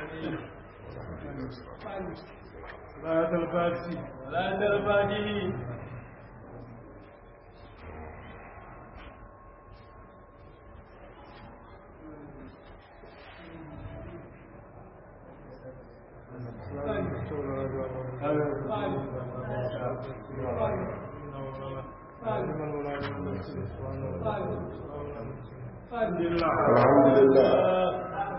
صلاة الفاتحة صلاة الفاتحة الحمد لله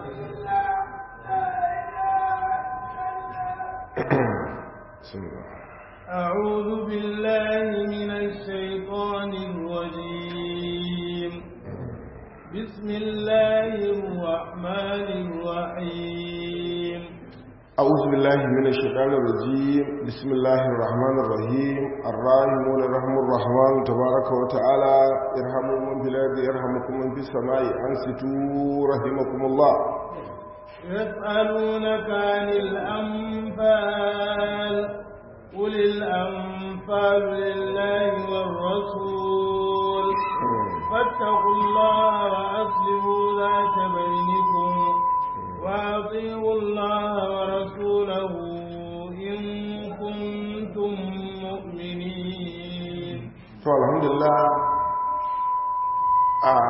بسم الله أعوذ بالله من الشيطان الرجيم بسم الله الرحمن الرحيم أعوذ بالله من الشيطان الرجيم بسم الله الرحمن الرحيم الراحمون رحم الرحمن تبارك وتعالى ارحموا من في الأرض يرحمكم من في السماء أنصتوا رحمكم الله يسألونك عن الأنفال قل الأنفال لله والرسول فاتقوا الله وأصلحوا ذات بينكم وأطيعوا الله ورسوله إن كنتم مؤمنين to alhamdulillah a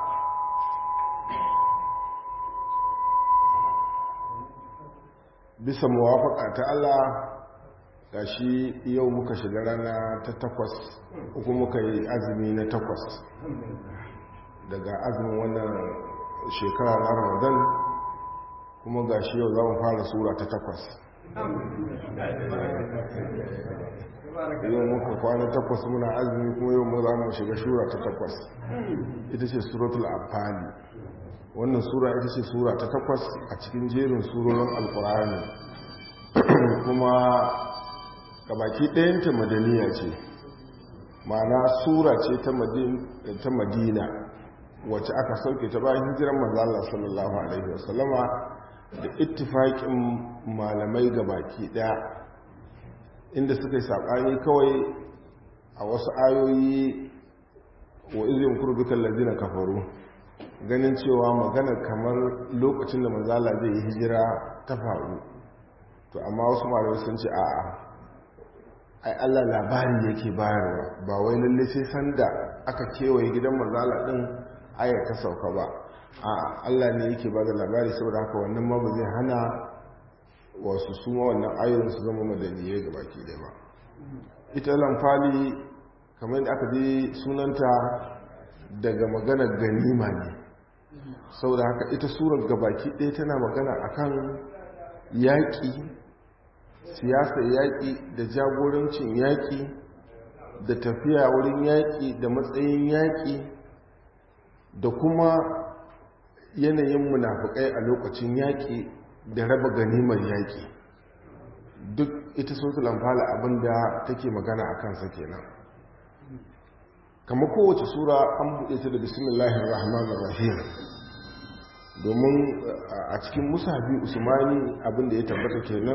bisa muwafaka ta Allah gashi yau muka shiga rana ta takwas uku muka yi azumi na takwas daga azumin wannan shekara na ramadan kuma gashi yau za mu fara sura ta takwas yau muka kwana takwas muna azumi kuma yau mu za mu shiga shura ta takwas ita ce suratul amfani wannan sura ita ce sura ta takwas a cikin jerin surorin alkur'ani kuma gabaki ɗayanta madaniya ce ma'ana sura ce ta madina wacce aka sauke ta bayan hijiran manzala sallallahu alaihi wasallama da ittifaƙin malamai gabaki ɗaya inda suka yi saɓani kawai a wasu ayoyi wa izin kurbukan lardina kafaru ganin cewa magana kamar lokacin da manzala zai yi hijira ta faru to amma wasu malamai sun ce a'a ai Allah labari yake bayarwa ba wai lalle sai sanda aka kewaye gidan manzala din aya ta sauka ba a Allah ne yake ba da labari saboda haka wannan ma ba zai hana wasu suma wannan ayoyin su zama madaniyai ga baki da ba ita lamfali kamar da aka ji sunanta daga maganar ganima ne saboda haka ita surar gabaki ɗaya tana magana akan yaƙi siyasar yaƙi da jagorancin yaƙi da tafiya wurin yaƙi da matsayin yaƙi da kuma yanayin munafukai a lokacin yaƙi da raba ganimar yaƙi duk ita sotu lamfala abinda take magana a kansa kenan kama kowace sura an buɗe ta da bismillahir rahmanir rahim domin a cikin musafi usmani abinda ya tabbata kenan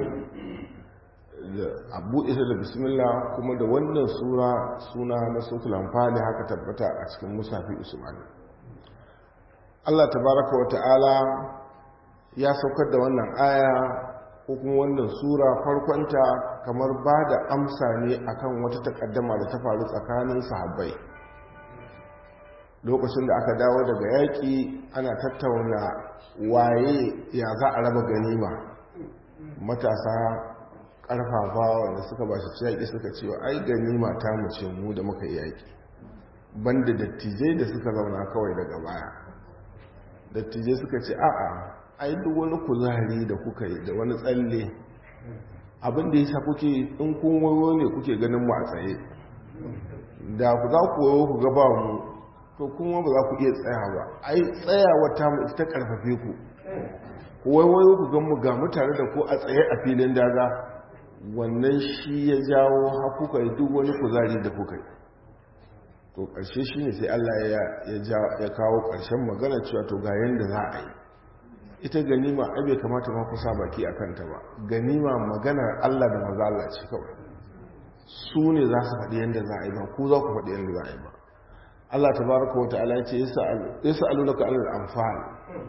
a buɗe ta da bismillah kuma da wannan sura suna na sotu lamfala haka tabbata a cikin musafi usmani Allah tabaraka wa ta'ala ya saukar da wannan aya ko kuma wannan sura farkonta kamar ba da amsa ne akan wata takaddama da ta faru tsakanin sahabbai lokacin da aka dawo daga yaƙi ana tattauna waye ya za a raba ganima matasa ƙarfafa wanda suka ba shi yaƙi suka ce ai ganima ta mu ce mu da muka yaƙi banda dattijai da suka zauna kawai daga baya dattijai suka ce a'a ai duk wani kuzari da kuka yi da wani tsalle abin da yasa kuke in kun wayo ne kuke ganin mu a tsaye da ku za ku wayo ku gaba mu to kuma ba za ku iya tsaya ba ai tsayawa ta mu ita karfafe ku ku wayo ku gan mu ga mutane da ku a tsaye a filin daga wannan shi ya jawo har kuka yi duk wani kuzari da kuka yi to ƙarshe shi ne sai Allah ya kawo ƙarshen magana cewa to ga yadda za a yi ita ganima ai bai kamata ma kusa baki a kanta ba ganima maganar Allah da maza Allah ce kawai su ne za su faɗi yadda za a yi ba ku za ku faɗi yadda za a yi ba Allah ta baraka wa ta'ala ce ya sa'alu naka alal amfani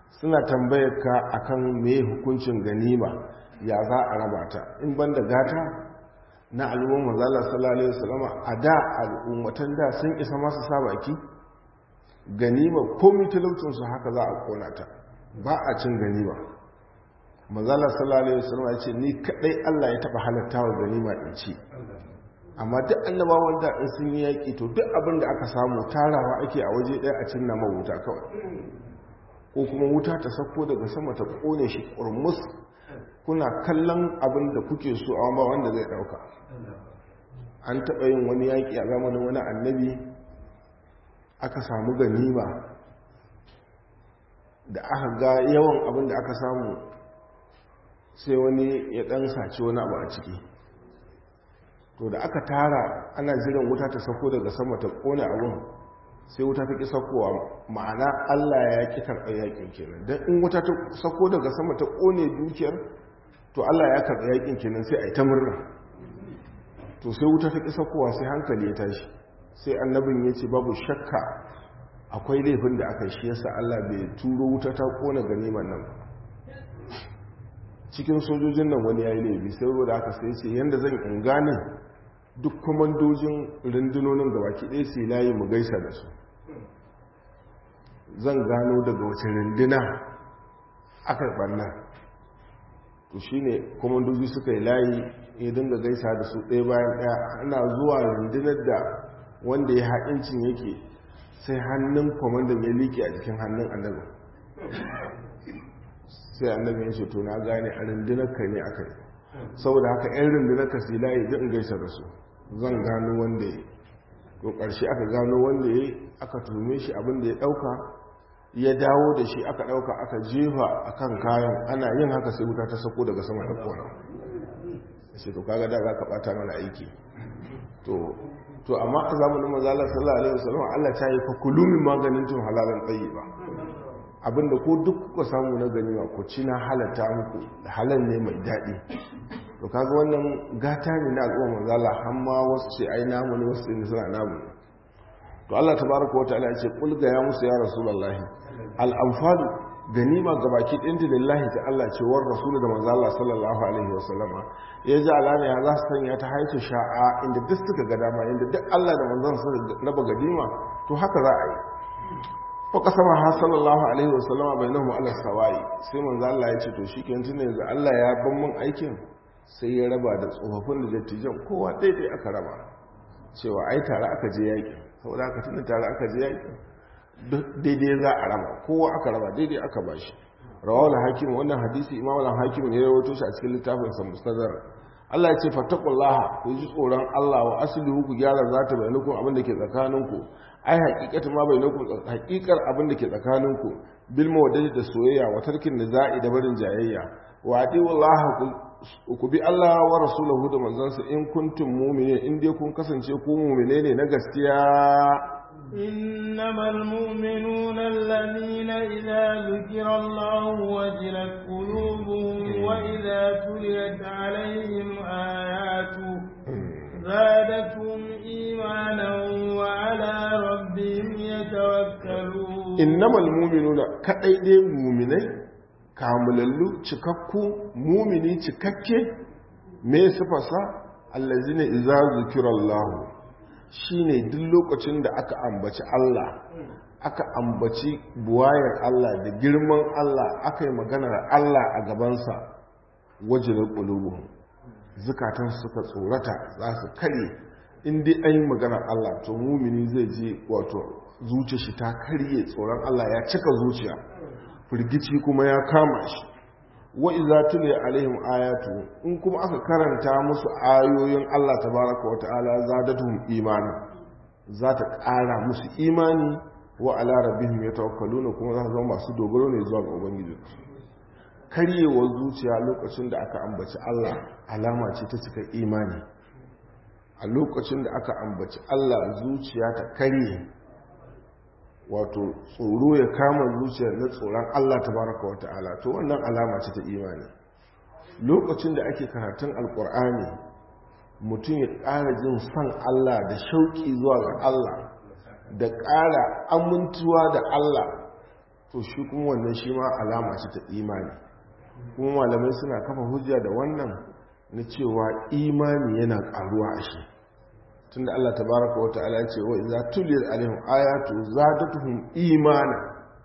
suna tambayar ka akan me hukuncin ganima ya za a raba ta in banda gata na al'umma manzala sallallahu alaihi wasallam a da al'ummatan da sun isa masu sa baki ganima komai talaucin su haka za a kona ta ba a cin ganima manzala sallallahu alaihi wasallam ya ce ni kadai Allah ya taba halatta wa ganima in ci amma duk annabawan da in sun yi yaki to duk abin da aka samu tarawa ake a waje ɗaya a cinna wuta kawai ko kuma wuta ta sako daga sama ta kone shi kurmus kuna kallon abin da kuke so a ba wanda zai dauka an taɓa yin wani yaƙi a zamanin wani annabi aka samu ganima da aka ga yawan abin da aka samu sai wani ya ɗan saci wani abu a ciki to da aka tara ana jiran wuta ta sako daga sama ta kone abin sai wuta ta ƙi sakowa ma'ana allah ya ƙi karɓar yaƙin kenan don in wuta ta sako daga sama ta kone dukiyar to allah ya karɓar yaƙin kenan sai a yi ta murna to sai wuta ta ƙi sakowa sai hankali ya tashi sai annabin ya ce babu shakka akwai laifin da aka shi yasa allah bai turo wuta ta kone ganiman nan cikin sojojin nan wani ya yi laifi sai da aka sai ce yadda zan in gane duk kwamandojin rundunonin da baki ɗaya sai layi mu gaisa da su zan gano daga wace runduna aka ɓanna to shi ne kwamandoji suka yi layi ya dinga gaisa da su ɗaya bayan ɗaya ana zuwa rundunar da wanda ya haɗincin yake sai hannun kwamandan ya liƙe a jikin hannun annabi sai annabi ya ce to na gane a rundunar ka ne aka yi saboda haka 'yan rundunar ka sila ya ji in gaisa da su zan gano wanda ya to ƙarshe aka gano wanda ya aka tume shi abin da ya ɗauka ya dawo da shi aka ɗauka aka jefa a kan kayan ana yin haka sai wuta ta sako daga sama ta kona sai to kaga da za ka ɓata mana aiki to amma a zamanin mazalar sallallahu alaihi wasallam Allah ta yi fa kulumin maganin tun halalan tsayi ba abinda ko duk kuka samu na ganima ku ci na halatta muku halal ne mai daɗi to kaga wannan gata ne na al'umma manzala hamma wasu ce ai namu ne wasu ne suna namu to Allah tabaraka wa ta'ala ya ce kul ga ya musu ya rasulullahi al anfal ganima gabaki ɗin da lillahi ta Allah ce war rasulu da manzo Allah sallallahu alaihi wa sallama ya ji alama ya za su sanya ta haitu sha'a inda duk suka ga dama inda duk Allah da manzon sa raba ganima to haka za a yi fa kasama ha sallallahu alaihi wa sallama bainahum ala sawai sai manzo Allah ya ce to shikenan tun yanzu Allah ya ban mun aikin sai ya raba da tsofaffin da dattijan kowa daidai aka raba cewa ai tare aka je yaki saboda haka tunda tare aka je yaki daidai za a raba kowa aka raba daidai aka bashi rawal hakim wannan hadisi imam al-hakim ne ya rawaito shi a cikin littafin sa mustadrak Allah ya ce fattaqullaha ku ji tsoron Allah wa aslihu ku gyara zata bainakum abin da ke tsakaninku ai haqiqatu ma bainakum haqiqar abin da ke tsakaninku bil mawaddati da soyayya wa tarkin nizai da barin jayayya wa atiullaha ku bi Allah wa rasulahu da manzansa in kuntum mu'minin in dai kun kasance ku mu'mine ne na gaskiya إنما المؤمنون الذين إذا ذكر الله وجلت قلوبهم وإذا تليت عليهم آياته زادتهم إيمانا وعلى ربهم يتوكلون إنما المؤمنون كأيدي مؤمنين kamilallu cikakku mumini cikakke me sifasa allazina idza zikirallahu shine duk lokacin da aka ambaci Allah aka ambaci buwayar Allah da girman Allah aka yi maganar Allah a gabansa wajilar ƙulubu zukatan suka tsorata za su karye inda an yi maganar Allah to mumini zai je wato zuciya shi ta karye tsoron Allah ya cika zuciya firgici kuma ya kama shi wa iza tule alaihim ayatu in kuma aka karanta musu ayoyin Allah tabaraka wa ta'ala zadatuhum imana za ta ƙara musu imani wa ala rabbihim yatawakkaluna kuma za su zama masu dogaro ne zuwa ga ubangiji karyewar zuciya lokacin da aka ambaci Allah alama ce ta cika imani a lokacin da aka ambaci Allah zuciya ta karye wato tsoro ya kama zuciya na tsoron Allah tabaraka wa ta'ala to wannan alama ce ta imani lokacin da ake karatun alkur'ani mutum ya ƙara jin son Allah da shauƙi zuwa ga Allah da ƙara amintuwa da Allah to shi kuma wannan shi ma alama ce ta imani kuma malamai suna kafa hujja da wannan na cewa imani yana karuwa a shi tunda Allah tabaraka wa ta'ala ya ce wa idza tuliyat alaihim ayatu zadatuhum imana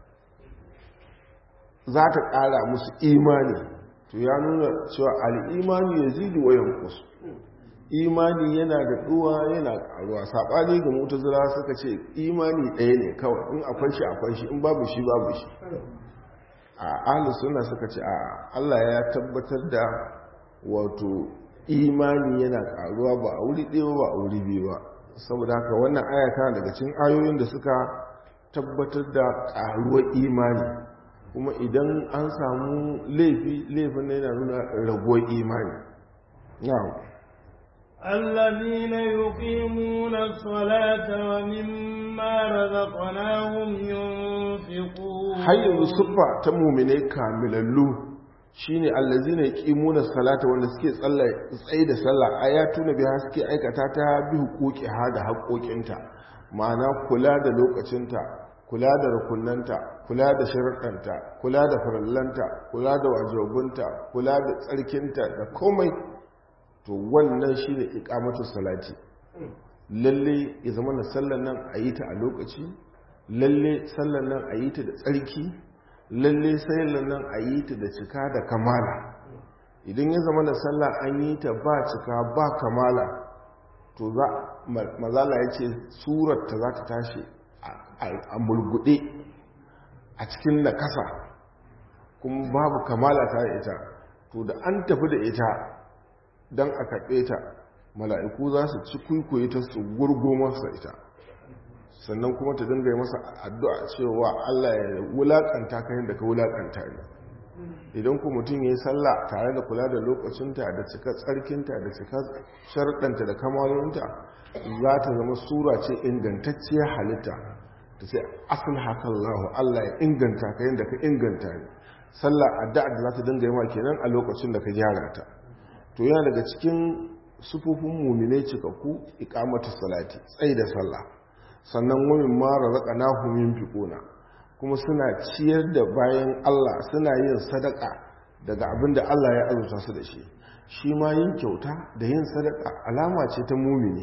za ta kara musu imani to ya nuna cewa al-imani yazidu wa yanqus imani yana da duwa yana karuwa sabani ga mutazila suka ce imani ɗaya ne kawai in akwai shi akwai shi in babu shi babu shi a ahlus sunna suka ce a Allah ya tabbatar da wato imani yana karuwa ba a wuri ɗaya ba a wuri biyu ba saboda haka wannan aya daga cikin ayoyin da suka tabbatar da karuwar imani kuma idan an samu laifi laifin na yana nuna raguwar imani na'am الذين يقيمون الصلاة ومما رزقناهم ينفقون har yanzu siffa ta muminai kamilallu shine allazina yuqimuna salata wanda suke tsaye da sallah ayatu na biya suke aikata ta bi hukuki ha da haƙoƙinta ma'ana kula da lokacinta kula da rukunanta kula da sharuɗanta kula da farallanta kula da wajibunta kula da tsarkinta da komai to wannan shi ne ikamatu salati lalle ya zama na sallan nan a yi ta a lokaci lalle sallan nan a yi ta da tsarki lalle sallan nan a yi ta da cika da kamala idan ya zama na sallah an yi ta ba cika ba kamala to za mazala ya ce surarta za ta tashi a mulgude a cikin da kasa kuma babu kamala ta da ita to da an tafi da ita don a karɓe ta mala'iku za su ci kwaikwaye ta su gurgo masa ita sannan kuma ta dinga masa addu'a cewa Allah ya wulaƙanta ka yadda ka wulaƙanta ne idan ku mutum ya yi sallah tare da kula da lokacinta da cika tsarkinta da cika sharɗanta da kamalinta za ta zama sura ce ingantacciyar halitta ta ce asin hakan lahu Allah ya inganta ka yadda ka inganta ne sallah addu'a da za ta dinga yi ma kenan a lokacin da ka gyara ta to yana daga cikin sufufin mumine cikakku ikamatu salati tsaye da sallah sannan wamin mara raka na humin fiƙona kuma suna ciyar da bayan Allah suna yin sadaka daga abin da Allah ya azurta su da shi shi ma yin kyauta da yin sadaka alama ce ta mumini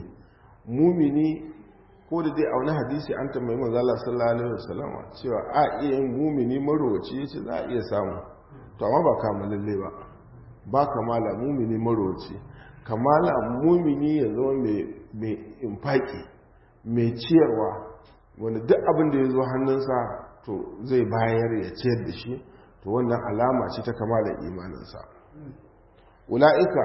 mumini ko da dai a wani hadisi an tambayi manzo Allah sallallahu alaihi wasallam cewa a iya yin mumini marowaci yace za a iya samu to amma ba kamalalle ba ba kamala mumini marowaci kamala mumini ya zama mai infaki mai ciyarwa wanda duk abin da ya zo hannunsa to zai bayar ya ciyar da shi to wannan alama ce ta kamala imaninsa ula'ika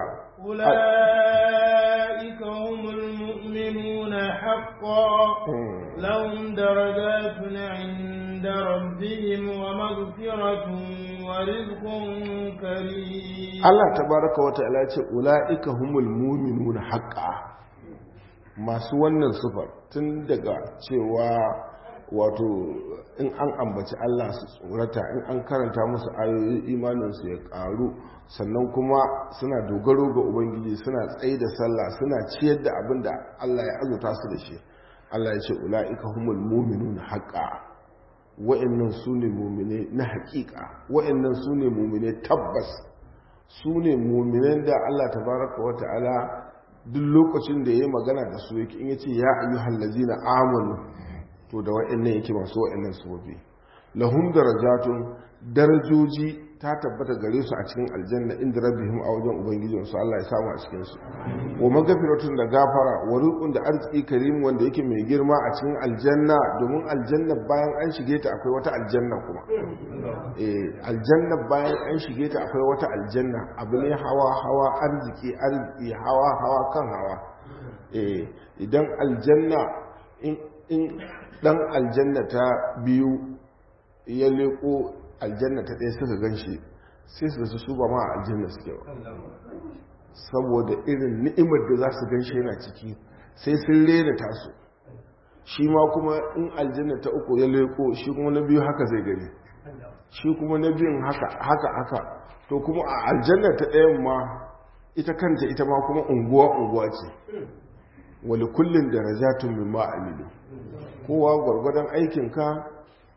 ula'ika humul mu'minuna haqqan lahum darajatun 'inda rabbihim wa maghfiratun wa rizqun karim Allah tabaraka wa ta'ala ce ula'ika humul mu'minuna haqqan masu wannan sufar tun daga cewa wato in an ambaci Allah su tsorata in an karanta musu ayoyin imaninsu ya karu sannan kuma suna dogaro ga ubangiji suna tsaye da sallah suna ciyar da abin da Allah ya azuta su da shi Allah ya ce ula'ika humul mu'minun haqa wa'annan sune mu'mine na haƙiƙa wa'annan sune mu'mine tabbas sune mu'minan da Allah tabaraka wa ta'ala duk lokacin da ya yi magana da su yake in yace ya ayyuhal ladzina amanu to da wa'annan yake masu wa'annan sufofi lahum darajatun darajoji ta tabbata gare su a cikin aljanna inda rabbihim a wajen ubangijin su Allah ya samu a cikin su wa magafiratun da gafara wa rizqun da arziki karim wanda yake mai girma a cikin aljanna domin aljanna bayan an shige ta akwai wata aljanna kuma eh aljanna bayan an shige ta akwai wata aljanna abu ne hawa hawa arziki arziki hawa hawa kan hawa eh idan aljanna in dan aljanna ta biyu ya leko aljanna ta ɗaya suka gan shi sai su su su ba ma aljanna suke ba saboda irin ni'imar da za su gan shi yana ciki sai sun rena tasu shi ma kuma in aljanna ta uku ya leko shi kuma na biyu haka zai gani shi kuma na biyun haka haka haka to kuma a aljanna ta ɗayan ma ita kanta ita ma kuma unguwa unguwa ce wali kullum darajatun mimma amilu kowa gwargwadon aikinka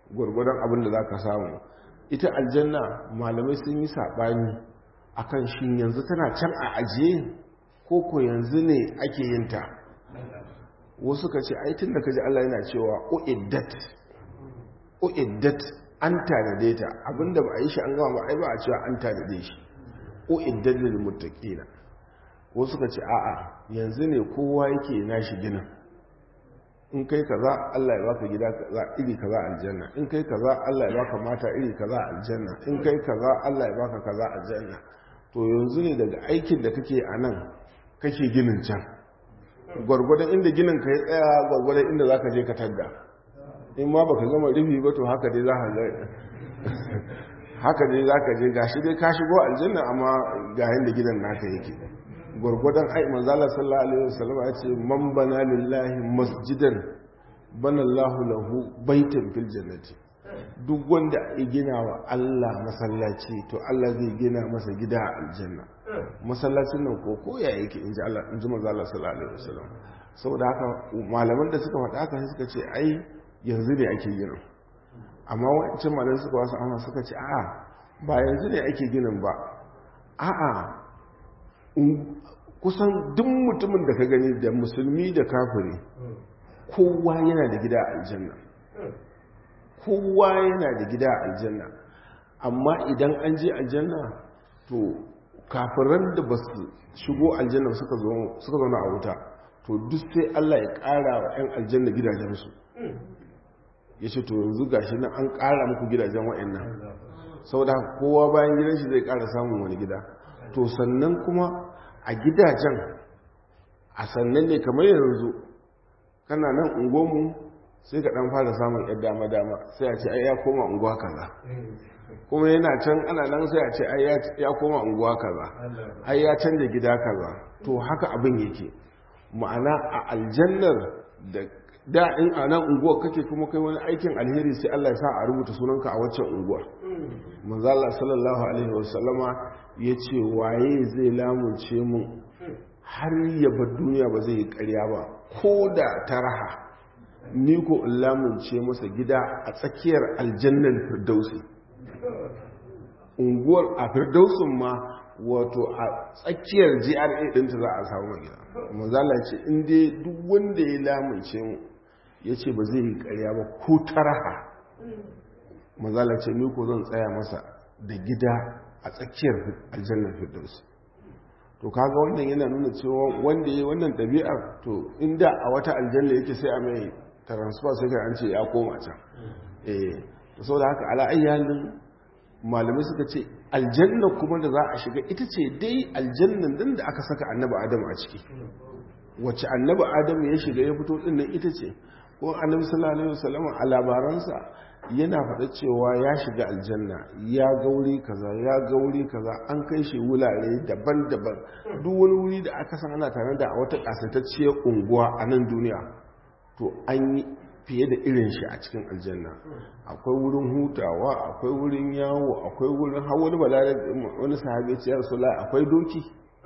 gwargwadon abin da za ka samu ita aljanna malamai sun yi saɓani a kan shi yanzu tana can a ajiye ko ko yanzu ne ake yin ta wasu ka ce aitin da ka ji Allah yana cewa o'iddat o'iddat an tanade ta abinda ba a yi shi an gama ba ai ba a cewa an tanade shi o'iddat lil muttaqina wasu ka ce a'a yanzu ne kowa yake nashi ginin in kai kaza Allah ya baka gida kaza iri kaza aljanna in kai kaza Allah ya baka mata iri kaza aljanna in kai kaza Allah ya baka kaza aljanna to yanzu ne daga aikin da kake a nan kake ginin can gwargwadon inda ginin ka ya tsaya gwargwadon inda zaka je ka tadda in ma baka gama rufi ba to haka dai zaka ga haka dai zaka je gashi dai ka shigo aljanna amma ga yanda gidan naka yake gwargwadon ai manzala sallallahu alaihi wasallam ya ce man bana lillahi masjidan bana Allahu lahu baitan fil jannati duk wanda ya gina wa Allah masallaci to Allah zai gina masa gida a aljanna masallacin nan ko ko ya yake inji Allah inji manzala sallallahu alaihi wasallam saboda haka malaman da suka faɗa haka suka ce ai yanzu ne ake ginin amma wancan malaman suka wasu amma suka ce a'a ba yanzu ne ake ginin ba a'a kusan duk mutumin da ka gani da musulmi da kafiri kowa yana da gida a aljanna kowa yana da gida a aljanna amma idan an je aljanna to kafiran da ba su shigo aljanna suka zauna a wuta to duk sai Allah ya ƙara wa 'yan aljanna gidajensu ya ce to yanzu gashi nan an ƙara muku gidajen wa'annan sau da kowa bayan gidan shi zai ƙara samun wani gida to sannan kuma a gidajen a sannan ne kamar yanzu kana nan ungomu sai ka dan fara samun yadda dama-dama sai a ce ai ya koma unguwa kaza kuma yana can ana nan sai a ce ai ya koma unguwa kaza ai ya canja gida kaza to haka abin yake ma'ana a aljannar da da in a nan unguwar kake kuma kai wani aikin alheri sai Allah ya sa a rubuta sunanka a waccan unguwar manzo Allah sallallahu alaihi wasallama yace waye zai lamunce mu har ya bar duniya ba zai yi ƙarya ba ko da taraha ni ko in lamunce masa gida a tsakiyar aljannan firdausi unguwar a firdausin ma wato a tsakiyar GRA ɗinta za a samu magida manzala ce inda duk wanda ya lamunce mu ya ce ba zai yi karya ba ko taraha manzala ce ni ko zan tsaya masa da gida a tsakiyar aljannar firdaus to kaga wannan yana nuna cewa wanda ya yi wannan ɗabi'ar to inda a wata aljanna yake sai a mai transfer sai ka an ce ya koma can eh to saboda haka ala ayyalin malamai suka ce aljanna kuma da za a shiga ita ce dai aljannan din da aka saka annabi adam a ciki wacce annabi adam ya shiga ya fito din nan ita ce ko annabi sallallahu alaihi wasallam a labaransa yana faɗa cewa ya shiga aljanna ya gauri kaza ya gauri kaza an kai shi wurare daban-daban duk wani wuri da aka san ana tare da a wata kasatacciyar unguwa a nan duniya to an yi fiye da irin shi a cikin aljanna akwai wurin hutawa akwai wurin yawo akwai wurin hawar balare wani sahabi ce ya rasu akwai doki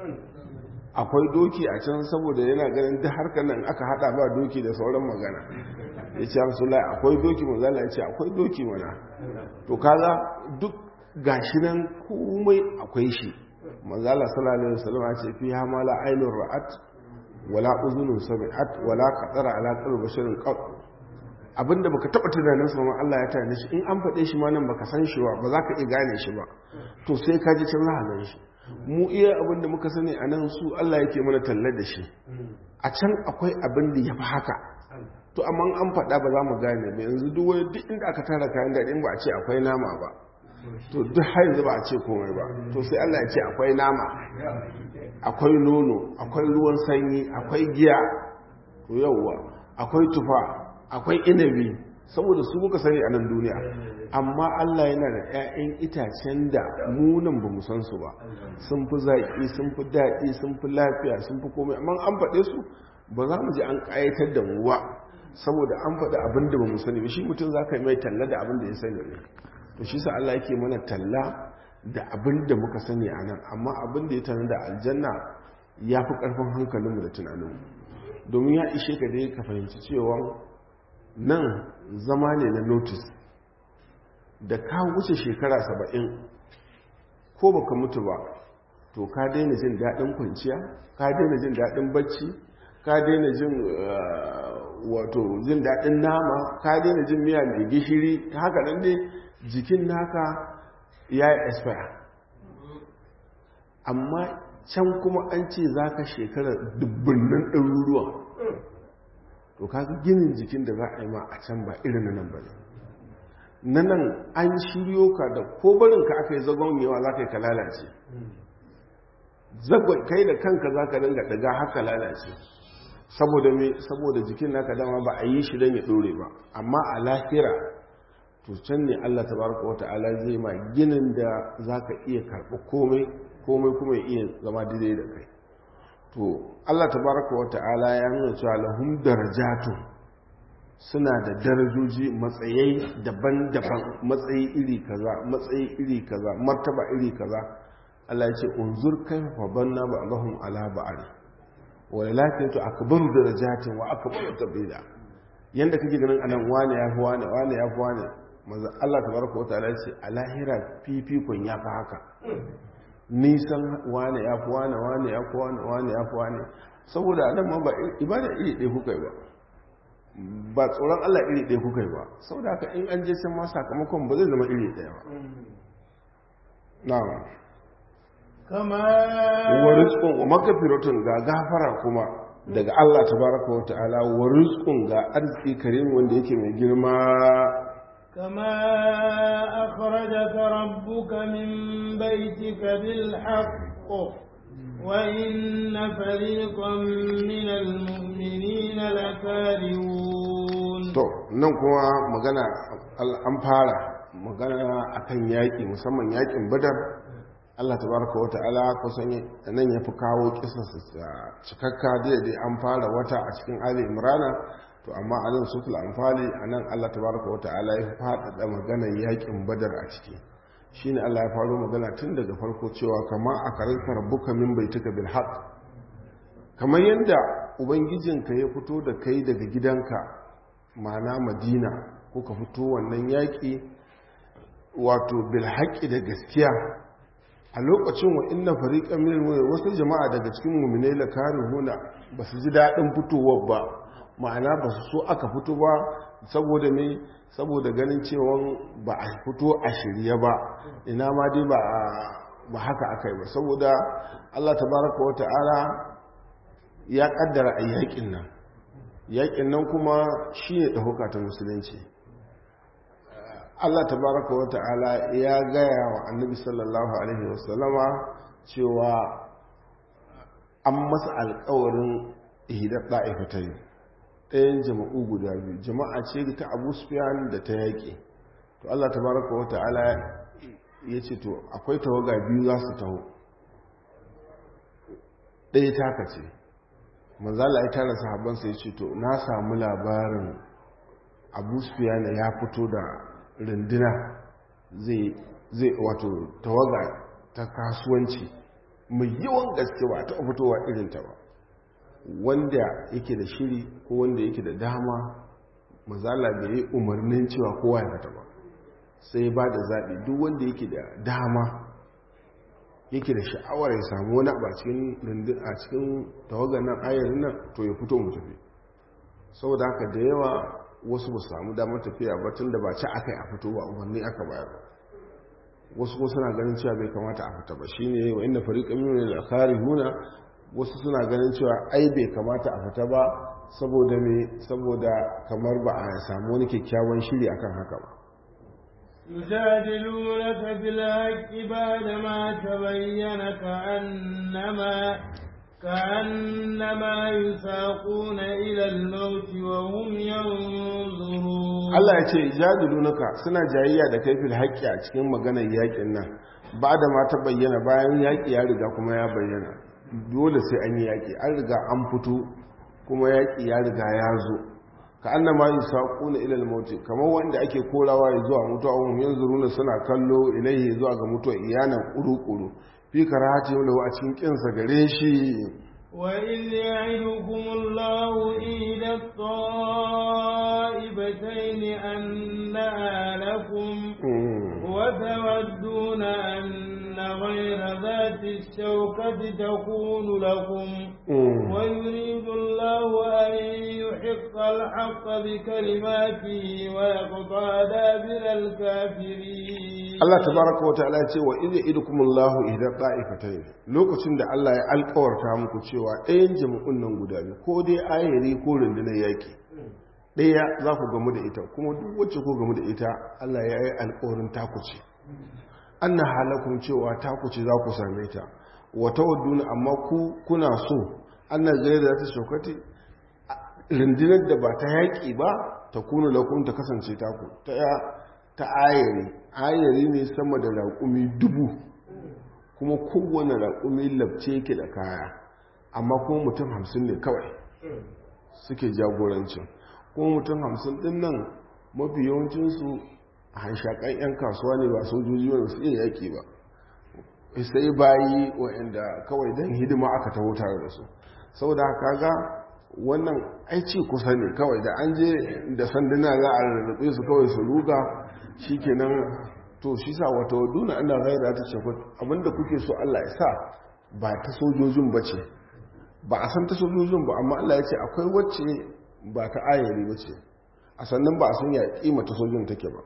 akwai doki a can saboda yana ganin duk harkar nan aka hada ba doki da sauran magana ya ce rasu akwai doki mazala ya ce akwai doki mana to kaga duk gashi nan komai akwai shi mazala sallallahu alaihi wasallam ya ce fi hamala ainur ra'at wala uzunun sami'at wala qadara ala qalbi basharin qat abinda baka taba tunanin sa ma Allah ya tana shi in an faɗe shi ma nan baka san shi ba ba za ka iya gane shi ba to sai ka ji can za gan shi mu iya abinda muka sani a nan su Allah yake mana tallar da shi a can akwai abin da ya fi haka to amma an faɗa ba za mu gane ba yanzu duk wani duk inda aka tara kayan daɗi ba a ce akwai nama ba to duk har yanzu ba a ce komai ba to sai Allah ya ce akwai nama akwai nono akwai ruwan sanyi akwai giya to yauwa akwai tufa akwai inabi saboda su muka sani a nan duniya amma Allah yana da 'ya'yan itacen da munan ba mu san su ba sun fi zaƙi sun fi daɗi sun fi lafiya sun fi komai amma an faɗe su ba za mu ji an ƙayatar da mu ba saboda an faɗi abin da ba mu sani ba shi mutum za ka yi mai talla da abin da ya sani ne to shi sa Allah yake mana talla da abin da muka sani a nan amma abin da ya tana da aljanna ya fi ƙarfin hankalinmu da tunaninmu domin ya ishe ka dai ka fahimci cewa nan zama ne na notice da ka wuce shekara saba'in ko baka mutu ba to ka daina jin daɗin kwanciya ka daina jin daɗin bacci ka daina jin wato jin daɗin nama ka daina jin miya mai gishiri haka nan dai jikin naka ya yi expire amma can kuma an ce za ka shekara dubbinnan ɗaruruwa to kaga ginin jikin da za a yi ma a can ba irin nan ba ne na nan an shiryo ka da ko barinka aka yi zagon yawa za ka yi ka lalace zagon kai da kanka za ka dinga daga haka lalace saboda me saboda jikin naka dama ba a yi shi don ya dore ba amma a lahira to can ne Allah tabaraka wa ta'ala zai ma ginin da za ka iya karɓi komai komai kuma ya iya zama daidai da kai to Allah tabaraka wa ta'ala ya nuna cewa lahum darajatun suna da darajoji matsayai daban-daban matsayi iri kaza matsayi iri kaza martaba iri kaza Allah ya ce unzur kaifa banna ba'dahum ala ba'd wa lakin tu akbaru darajatin wa akbaru tabila yanda kake ganin anan wani ya fi wani wani ya fi wani manzo Allah tabaraka wa ta'ala ya ce a lahira fifikon ya fi haka nisan wani ya fi wani wani ya fi wani wani ya fi wani saboda anan ma ba ibada iri ɗaya kuka yi ba ba tsoron Allah iri ɗaya kuka yi ba sau da haka in an je can ma sakamakon ba zai zama iri ɗaya ba na'am kama wa rizqun wa magfiratun ga gafara kuma daga Allah tabaraka wa ta'ala wa rizqun ga arziki karim wanda yake mai girma كما أخرجك ربك من بيتك بالحق وإن فريقا من المؤمنين لكارهون to nan kuma magana an fara magana akan yaƙi musamman yaƙin badar Allah tabaraka wa ta'ala kusan nan ya fi kawo kisarsa cikakka daidai an fara wata a cikin ali imrana to amma a nan sutul amfali a nan Allah tabaraka wa ta'ala ya faɗaɗa maganar yaƙin badar a ciki shine Allah ya faro magana tun daga farko cewa kama a karanta rabbuka min baituka bil haqq kamar yadda ubangijinka ya fito da kai daga gidanka ma'ana madina ko ka fito wannan yaƙi wato bil haqqi da gaskiya a lokacin wa inna fariqan min wasu jama'a daga cikin mu'minai la karihuna basu ji dadin fitowar ba ma'ana basu so aka fito ba saboda me saboda ganin cewa ba a fito a shirye ba ina ma dai ba ba haka akai ba saboda Allah tabaraka wa ta'ala ya kaddara a yakin nan yakin nan kuma shine dahuka ta musulunci Allah tabaraka wa ta'ala ya gaya wa annabi sallallahu alaihi wasallama cewa an masa alkawarin ihidar ɗa'ifatai ɗayan jama'u guda biyu jama'a ce ta abu sufiyan da ta yaƙi to Allah tabaraka wa ta'ala ya ce to akwai tawaga biyu za su taho ɗaya taka ce manzala ya tara sahabansa ya ce to na samu labarin abu sufiyan ya fito da runduna zai wato tawaga ta kasuwanci mai yawan gaske ba ta fitowa irinta ba wanda yake da shiri ko wanda yake da dama mazala bai yi umarnin cewa kowa ya fita ba sai ba da zaɓi duk wanda yake da dama yake da sha'awar ya samu wani a cikin tawagar nan ayar nan to ya fito mu tafi saboda haka da yawa wasu ba samu damar tafiya ba tun da ba ci aka yi a fito ba umarni aka bayar wasu ko suna ganin cewa bai kamata a fita ba shi ne wa inda fariƙa mini da kari huna wasu suna ganin cewa ai bai kamata a fita ba saboda me saboda kamar ba a samu wani kyakkyawan shiri akan haka ba يجادلونك في الحق بعدما تبين كأنما كأنما يساقون إلى الموت وهم ينظرون Allah ya ce jadilunaka suna jayayya da kaifin haƙƙi a cikin maganar yaƙin nan ba da ma ta bayyana bayan yaƙi ya riga kuma ya bayyana dole sai an yi yaƙi an riga an fito kuma yaƙi ya riga ya zo ka anna ma yusaquna ila al-maut kamar wanda ake korawa ya zuwa mutuwa hum yanzuruna suna kallo ilaihi zuwa ga mutuwa iyanan kuru-kuru fi karahati wala a cikin kinsa gare shi وإذ يعدكم الله إحدى الطائفتين أنها لكم وتودون أن غير ذات الشوكة تكون لكم ويريد الله أن يحق الحق بكلماته ويقطع دابر الكافرين Allah tabaraka wa ta'ala ce wa idza idukumullahu ihda qa'ifatayn lokacin da Allah ya alƙawarta muku cewa ɗayan jami'un nan guda biyu ko dai ayari ko rundunar yaki ɗaya za ku gamu da ita kuma duk wacce ku gamu da ita Allah ya yi alƙawarin takuce anna halakum cewa takuce za ku same ta wa tawadduna amma ku kuna so anna gaira za ta shokati rundunar da ba ta yaƙi ba ta kuna lakum ta kasance taku ta ta ayari ayari ne sama da raƙumi dubu kuma kowane raƙumi labce ke da kaya amma kuma mutum hamsin ne kawai suke jagorancin kuma mutum hamsin ɗin nan mafi yawancinsu a hanshakan 'yan kasuwa ne ba sojoji wanda su iya yaƙi ba sai bayi waɗanda kawai don hidima aka taho tare da su saboda haka ga wannan aici kusa ne kawai da an je da sanduna za a rarrabe su kawai su ruga shi kenan to shi sa wata waduna ana gaira ta shekwa abinda kuke so Allah ya sa ba ta sojojin ba ce ba a san ta sojojin ba amma Allah ya ce akwai wacce ba ta ayari ba ce a sannan ba a sun ya kima ta sojojin take ba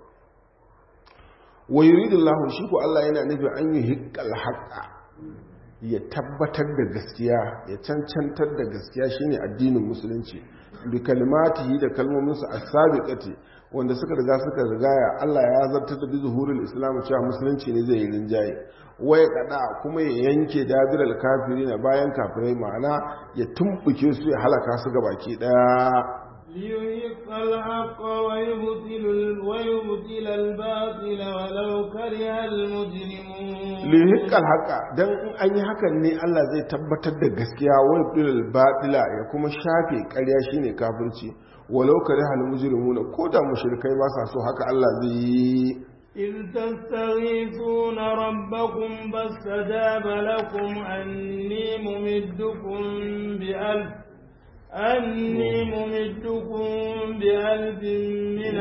wa yuridullahu shi ko Allah yana nufin an yi hikkal haqa ya tabbatar da gaskiya ya cancantar da gaskiya shine addinin musulunci bi kalmatihi da kalmominsa as-sabiqati wanda suka riga suka rigaya Allah ya zartar da zuhurul islam cewa musulunci ne zai yi rinjaye waya kada kuma ya yanke dabiral kafirin bayan kafirai ma'ana ya tumbuke su ya halaka su gabaki daya ليحق الحق ويبطل ويبطل الباطل ولو كره المجرمون ليحق الحق dan in an yi hakan ne Allah zai tabbatar da gaskiya wa yubtil batila ya kuma shafe ƙarya shine kafirci walau kare hal mujrimuna ko da mushrikai ba sa so haka Allah zai yi إذ تستغيثون ربكم فاستجاب لكم أني ممدكم بألف أني ممدكم بألف من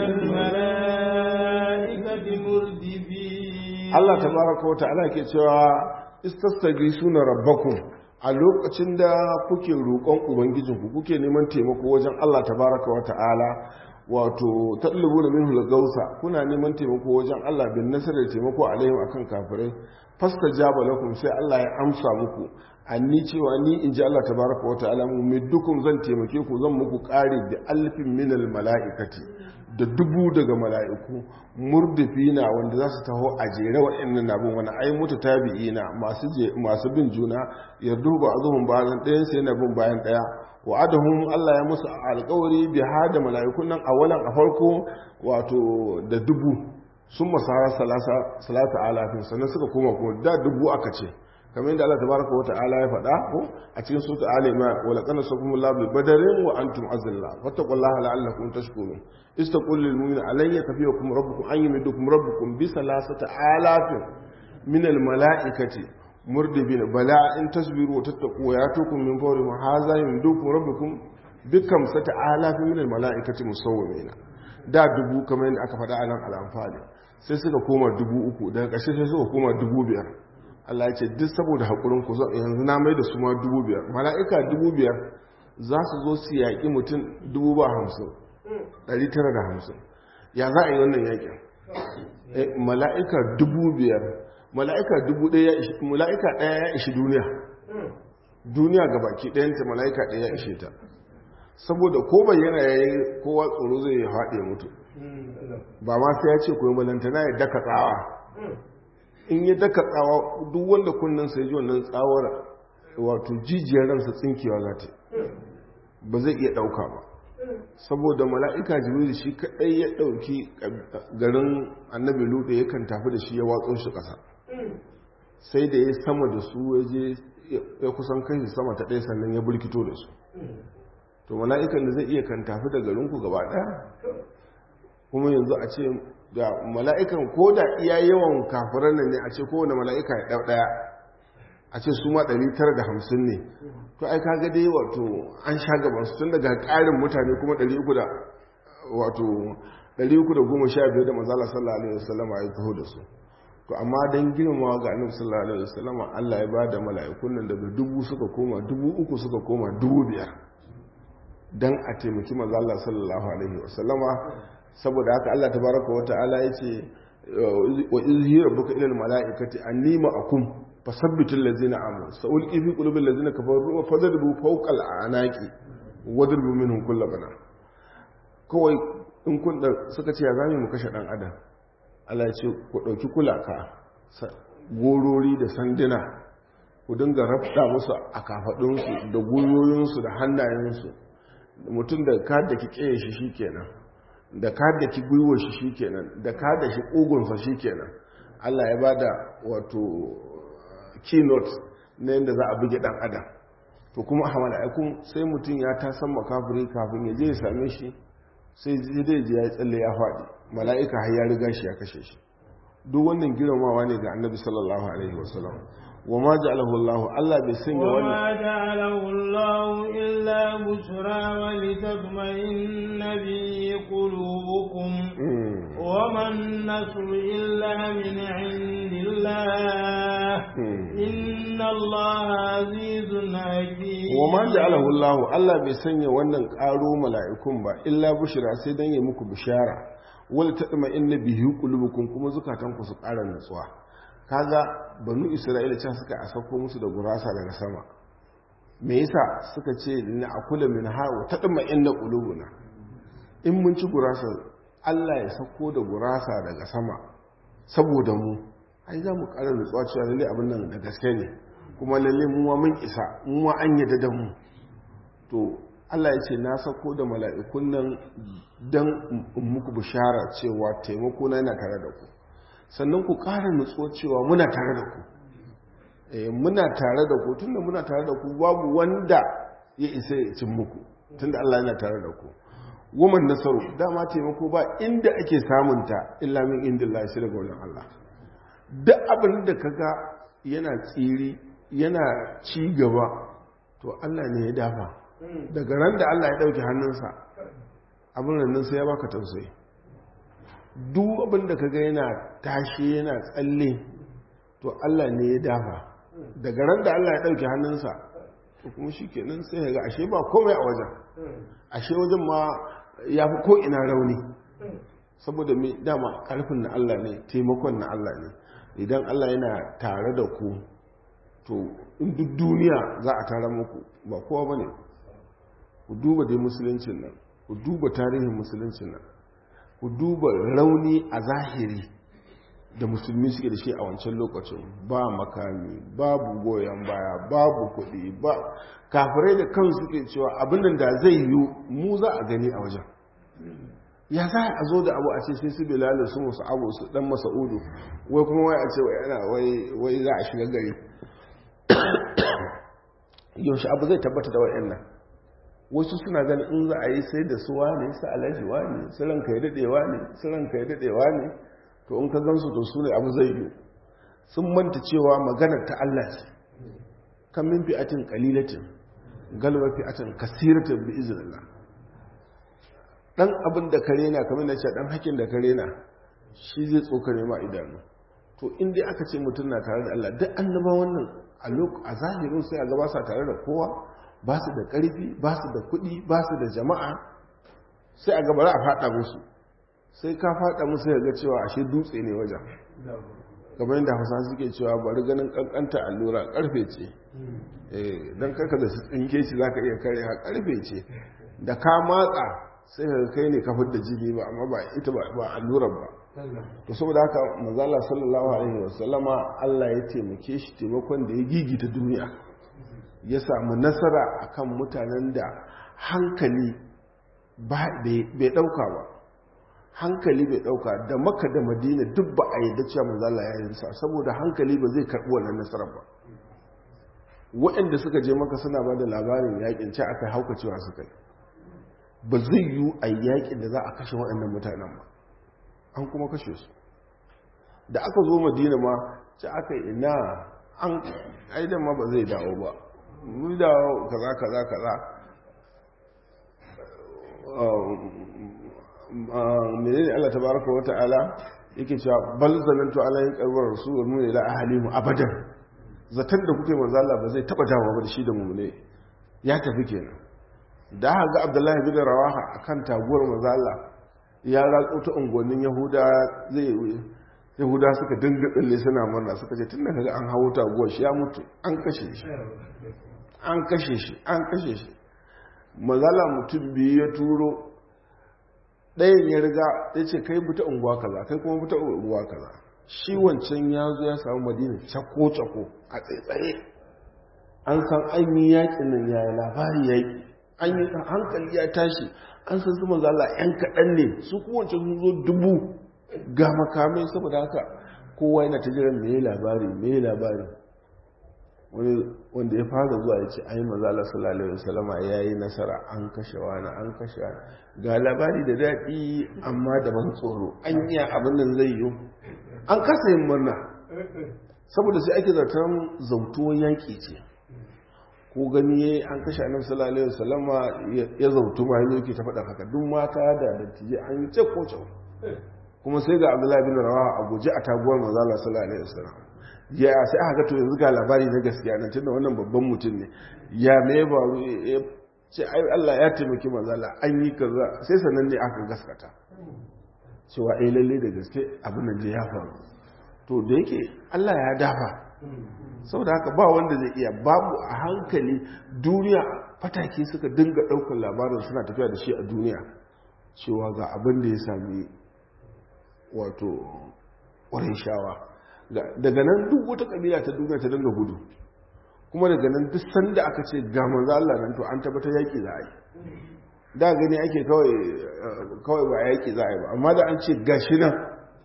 الملائكة مردفين الله تبارك وتعالى كتوى استستغيثون ربكم a lokacin da kuke roƙon ubangijinku kuke neman taimako wajen Allah tabaraka wa ta'ala wato tallabu da minhu gausa kuna neman taimako wajen Allah bin nasarar taimako alaihim akan kafirai fasta jaba lakum sai Allah ya amsa muku anni cewa ni in ji Allah tabaraka wa ta'ala mu middukum zan taimake ku zan muku ƙari da alfin minal mala'ikati da dubu daga mala'iku murdifina wanda za su taho a jere waɗannan abin wani ai mutu tabi'ina masu masu bin juna yardu ba azuhun bayan ɗayan sai na bin bayan ɗaya wa adahum Allah ya musu alƙawari bi hada mala'ikun nan awalan a farko wato da dubu sun masara salasa alafin sannan suka koma kuma da dubu aka ce kamar yadda Allah tabaraka wa ta'ala ya faɗa ko a cikin sura Ali Imran wa laqad sakum Allah bi badarin wa antum azilla fattaqullaha la'allakum tashkurun istaqul lil mu'minina alayya kafiyakum rabbukum an yumidukum rabbukum bi salasati alafin min al mala'ikati murdibin bala in tasbiru wa tattaqu wa yatukum min fawri ma hadha yumidukum rabbukum bi kamsati alafin min al mala'ikati musawwimina da dubu kamar yadda aka faɗa a nan al-anfal sai suka koma dubu uku daga ƙarshe sai suka koma dubu biyar Allah ya ce duk saboda haƙurin ku yanzu na mai da su ma dubu biyar mala'ika dubu biyar za su zo su yaƙi mutum dubu ba hamsin ɗari tara da hamsin ya za a yi wannan yaƙin mala'ika dubu biyar mala'ika dubu ɗaya mala'ika ɗaya ya ishi duniya duniya ga baki ɗayanta mala'ika ɗaya ya ishe ta saboda ko bayyana ya yi kowa tsoro zai ya faɗi ya mutu ba ma sai ya ce koyi malantana ya daka tsawa in ya daka tsawa duk wanda kunnen sai ji wannan tsawar wato jijiyar ransa tsinkewa za ta ba zai iya ɗauka ba saboda mala'ika jibril shi kaɗai ya ɗauki garin annabi luɗe yakan tafi da shi ya watsun shi ƙasa sai da ya sama da su ya je ya kusan kai sama ta ɗaya sannan ya burkito da su to mala'ikan da zai iya kan tafi da garinku gaba ɗaya kuma yanzu a ce da mala'ikan ko da iya yawan kafiran nan ne a ce kowane mala'ika ya ɗau ɗaya a ce su ma 950 ne to ai kaga dai wato an sha gaban su tun daga ƙarin mutane kuma 300 da wato 315 da manzala sallallahu alaihi wasallam ya taho da su to amma dan girmamawa ga annabi sallallahu alaihi wasallam Allah ya bada mala'ikun nan daga dubu suka koma dubu uku suka koma dubu biyar dan a taimaki manzo Allah sallallahu alaihi wasallama saboda haka Allah tabaraka wa ta'ala yace wa izhi rabbuka ila almalaikati anni ma'akum fasabbitu allazina amanu sa'ulqi fi qulubi allazina kafaru wa fadribu fawqa al'anaqi wadribu minhum kull bana kawai in kun da suka ce ya zame mu kashe dan adam Allah ya ce ku dauki kulaka gorori da sanduna ku dinga rafta musu a kafadunsu da goyoyinsu da hannayensu mutum da ka da ki keye shi shikenan da ka da ki gwiwa shi shikenan da ka da shi kugunsa shikenan Allah ya bada wato keynote na yadda za a buge dan adam to kuma a mala'ikun sai mutum ya ta san makafiri kafin ya je ya same shi sai zai je ya tsalle ya faɗi mala'ika har ya riga shi ya kashe shi duk wannan girmamawa ne ga annabi sallallahu alaihi wasallam wa ma ja'alahu Allah Allah bai sanya wannan وما جعله الله إلا بشرى ولتطمئن به قلوبكم وما النصر إلا من عند الله إن الله عزيز حكيم wa ma ja'alahu Allah Allah bai sanya wannan ƙaro mala'ikun ba illa bushra sai dan ya muku bishara wal tadma inna bihi qulubukum kuma zukatanku su ƙara nutsuwa kaga banu Isra'ila can suka asako musu da gurasa daga sama me yasa suka ce na akula min ha wa tadma inna qulubuna in mun ci gurasa Allah ya sako da gurasa daga sama saboda mu ai za mu ƙara nutsuwa cewa lalle abin nan da gaske ne kuma lalle mu ma mun isa mu ma an yadda da mu to Allah ya ce na sako da mala'ikun nan don muku bishara cewa taimako na yana tare da ku sannan ku ƙara nutsuwa cewa muna tare da ku muna tare da ku tunda muna tare da ku babu wanda ya isa ya cin muku tunda Allah yana tare da ku woman nasaru dama taimako ba inda ake samunta illa min indillah shi daga wajen Allah duk abin da kaga yana tsiri yana ci gaba to Allah ne ya dafa daga ran da Allah ya dauki hannunsa abin nan sai ya baka tausayi duk abin da kaga yana tashi yana tsalle to Allah ne ya dafa daga ran da Allah ya dauki hannunsa to kuma shikenan sai ya ga ashe ba komai a wajen ashe wajen ma ya fi ko ina rauni saboda mai dama karfin na Allah ne taimakon na Allah ne idan Allah yana tare da ku to in duk duniya za a tara muku ba kowa ba ne ku duba dai musuluncin nan ku duba tarihin musuluncin nan ku duba rauni a zahiri da musulmi suke da shi a wancan lokacin ba makami babu goyon baya babu kuɗi ba kafirai da kansu suke cewa abin da zai yi mu za a gani a wajen ya za a zo da abu a ce sai su bilalin su musu abu su dan masa'udu wai kuma wai a ce wai yana wai za a shiga gari yaushe abu zai tabbata da wa'yan nan wasu suna ganin in za a yi sai da su wane su alaji wane su ranka ya daɗewa ne su ranka ya daɗewa ne to in ka gansu to su ne abu zai yi sun manta cewa maganar ta Allah ce kan min fi'atin qalilatin galba fi'atin kasiratin bi iznillah dan abin da kare na kamar na ce dan hakin da kare na shi zai tsokare ma idanu to in dai aka ce mutum na tare da Allah duk annaba wannan a a zahirin sai a gaba sa tare da kowa ba su da ƙarfi ba su da kuɗi ba su da jama'a sai a gaba a faɗa musu sai ka faɗa musu ya ga cewa ashe dutse ne wajen kamar yadda hausa suke cewa bari ganin ƙanƙanta allura ƙarfe ce don karka da tsinke shi za ka iya kare ha ƙarfe ce da ka matsa sai ka kai ne kafin da jini ba amma ba ita ba allurar ba to saboda haka mazala sallallahu alaihi wasallama Allah ya taimake shi taimakon da ya gigita duniya ya samu nasara akan mutanen da hankali bai dauka ba hankali bai dauka da maka da madina duk ba a yadda cewa mazala ya yi sa saboda hankali ba zai karbi wannan nasarar ba waɗanda suka je maka suna ba da labarin yakin ce aka hauka cewa suka yi ba zai yi a yakin da za a kashe waɗannan mutanen ba an kuma kashe su da aka zo madina ma ce aka ina an aidan ma ba zai dawo ba mu dawo kaza kaza kaza menene Allah tabaraka wa ta'ala yake cewa bal zanantu alayhi qarwar rasul mu ila ahlimu abadan zaton da kuke manzo Allah ba zai taba dawo ba da shi da mu ne ya tafi kenan da haka ga Abdullahi bin Rawaha akan taguwar manzo Allah ya ratso ta ungonin Yahuda zai Yahuda suka dinga tsalle suna murna suka ce tunda kaga an hawo taguwar shi ya mutu an kashe shi an kashe shi an kashe shi mazala mutum biyu ya turo ɗayan ya riga ya ce kai buta unguwa kaza kai kuma buta unguwa kaza shi wancan ya zo ya samu madina cako-cako a tsaitsaye an san an yi yaƙin nan ya yi labari yaƙi an yi hankali ya tashi an san su mazala yan kaɗan ne su kowace sun zo dubu ga makamai saboda haka kowa yana ta jiran me labari me labari wanda ya fara zuwa ya ce ai mazala sallallahu alaihi wasallama ya yi nasara an kashe wani an kashe wani ga labari da daɗi amma da ban tsoro an yi abin nan zai yi an kasa yin murna saboda sai ake zartar zautuwar yaƙi ce ko gani ya an kashe annabi sallallahu alaihi wasallama ya zautu ma yanzu yake ta faɗa haka duk mata da dattijai an yi ce ko kuma sai ga abdullahi bin rawaha a guje a taguwar mazala sallallahu alaihi wasallam ya sai aka ga to yanzu ga labari na gaskiya nan tunda wannan babban mutum ne ya me ba ce ai Allah ya taimaki manzala an yi kaza sai sanan ne aka gaskata cewa ai lalle da gaske abin da ya faru to da yake Allah ya dafa saboda haka ba wanda zai iya babu a hankali duniya fataki suka dinga daukar labarin suna tafiya da shi a duniya cewa ga abin da ya sami wato ƙwarin shawa daga nan duk wata kabila ta duniya ta dinga gudu kuma daga nan duk sanda aka ce ga manzo Allah nan to an tabbata yaki za a yi da gani ake kawai kawai ba yaki za a yi ba amma da an ce gashi nan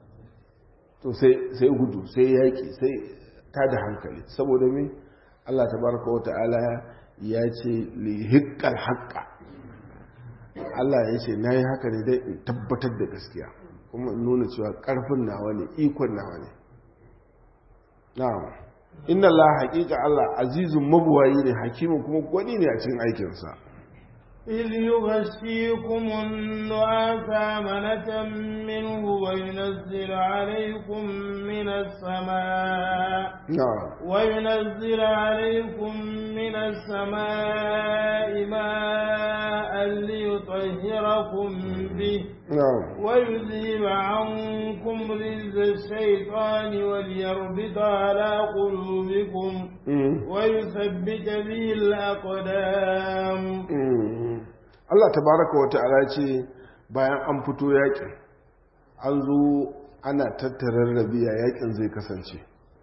to sai sai gudu sai yaki sai ta da hankali saboda me Allah tabaraka wa ta'ala ya ce li hiqqal haqqa Allah ya ce nayi haka ne dai in tabbatar da gaskiya kuma in nuna cewa karfin nawa ne ikon nawa ne na'am inna Allah haqiqa Allah azizun mabuwayi ne hakimin kuma gwani ne a cikin aikinsa إذ يغشيكم النعاس أمنة منه وينزل عليكم من السماء نعم وينزل عليكم من السماء ماء ليطهركم به نعم ويذهب عنكم رجز الشيطان وليربط على قلوبكم ويثبت به الأقدام Allah tabaraka wa ta'ala ce bayan an fito yakin an zo ana tattarar rabiya yakin zai kasance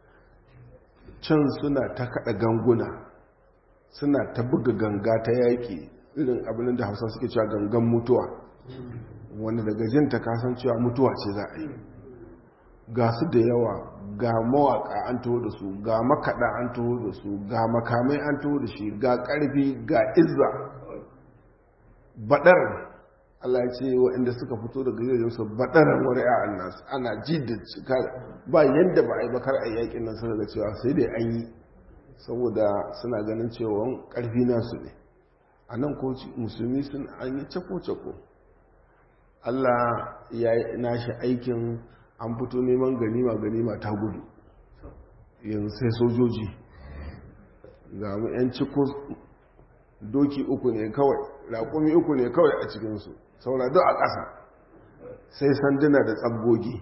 can suna ta kada ganguna suna ta buga ganga ta yaki irin abin da hausa suke cewa gangan mutuwa wanda daga jin ta kasancewa mutuwa ce za a yi ga su da yawa ga mawaka an taho da su ga makaɗa an taho da su ga makamai an taho da shi ga ƙarfi ga izza baɗar Allah ya ce waɗanda suka fito daga gidajen su baɗaran wani a nasu ana ji da cika ba yadda ba a yi bakar a yakin nan suka ga cewa sai dai an yi saboda suna ganin cewa ƙarfi nasu ne a nan ko musulmi sun an yi cako-cako Allah ya yi nashi aikin an fito neman ganima ganima ta gudu yanzu sai sojoji ga mu 'yan ciko doki uku ne kawai raƙumi uku ne kawai a cikinsu saura duk a ƙasa sai sanduna da tsabgogi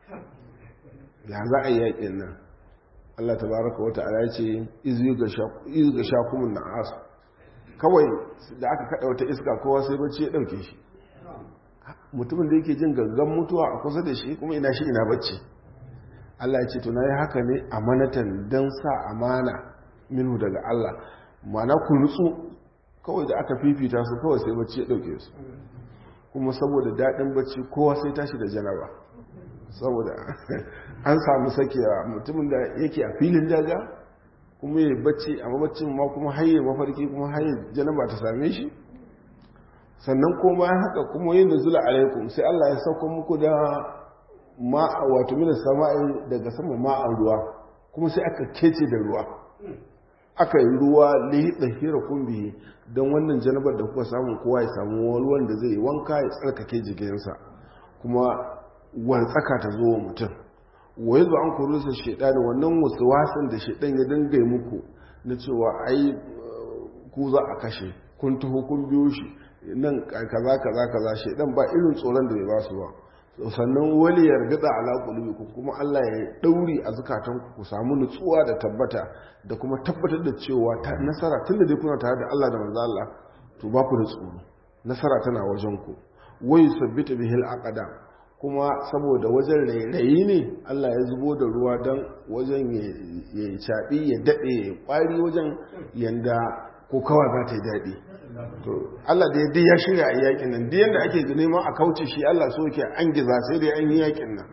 ya za a yi yaƙin nan Allah ta baraka wata ala ce izu ga shakumin na asu kawai da aka kaɗa wata iska kowa sai bacci ya ɗauke shi mutumin da yake jin gangan mutuwa a kusa da shi kuma ina shi ina bacci Allah ya ce to na yi haka ne amanatan don sa amana minu daga Allah mana ku nutsu kawai da aka fifita su kawai sai bacci ya dauke su kuma saboda daɗin bacci kowa sai tashi da janaba saboda an samu sakewa mutumin da yake a filin daga kuma ya bacci amma baccin ma kuma haye mafarki kuma haye janaba ta same shi sannan kuma bayan haka kuma yin nuzula alaikum sai Allah ya sauko muku da ma'a wato mina sama'i daga sama ma'an ruwa kuma sai aka kece da ruwa aka yi ruwa lihiɗa hira kumbi don wannan janabar da kuka samu kowa ya samu ruwan da zai wanka ya tsarkake jikinsa kuma wantsaka ta zo wa mutum wai zo an kuru sa shaidani wannan wasu wasan da shaidan ya dinga muku na cewa ai ku za a kashe kun taho kun biyo shi nan kaza kaza kaza shaidan ba irin tsoron da bai ba su ba sannan wani ya rigada ala ku kuma Allah ya dauri a zukatan ku samu nutsuwa da tabbata da kuma tabbatar da cewa ta nasara tunda dai kuna tare da Allah da manzo Allah to ba ku da tsoro nasara tana wajen ku wai sabbita bihil aqdam kuma saboda wajen rairayi ne Allah ya zubo da ruwa don wajen ya caɓi ya daɗe ya ƙwari wajen yanda ko kawai za ta yi daɗi to Allah da yadda ya shirya a yakin nan duk yadda ake neman a kauce shi Allah so ke an giza sai dai an yi yakin nan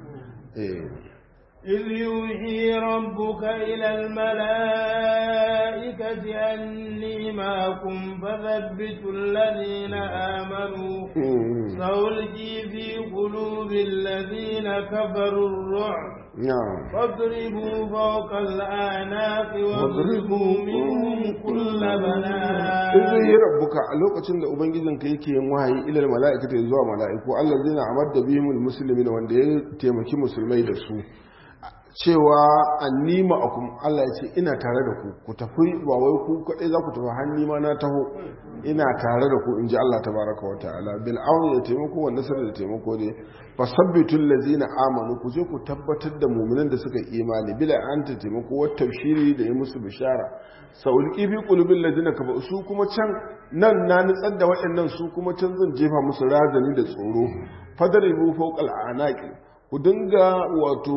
إذ يوحي ربك إلى الملائكة أني معكم فثبتوا الذين آمنوا سألقي في قلوب الذين كفروا الرعب نعم فاضربوا فوق الأعناق واضربوا منهم كل بنان إذ yi rabbuka a lokacin da ubangijinka yake yin wahayi ilal mala'ikata zuwa mala'iku Allah zai na amar da bihimul muslimin wanda ya taimaki musulmai da su cewa annima akum Allah ya ce ina tare da ku ku tafi ba wai ku kadai za ku tafi hanni ma na taho ina tare da ku in ji Allah tabaraka wa ta'ala bil auni da taimako wa nasar da taimako ne fasabbitul ladzina amanu ku je ku tabbatar da mu'minan da suka imani bila an ta taimako wa tafshiri da yi musu bishara saulqi fi qulubil ladzina kafa su kuma can nan na nutsar da waɗannan su kuma can zan jefa musu razani da tsoro fadaribu fawqal anaqi ku dinga wato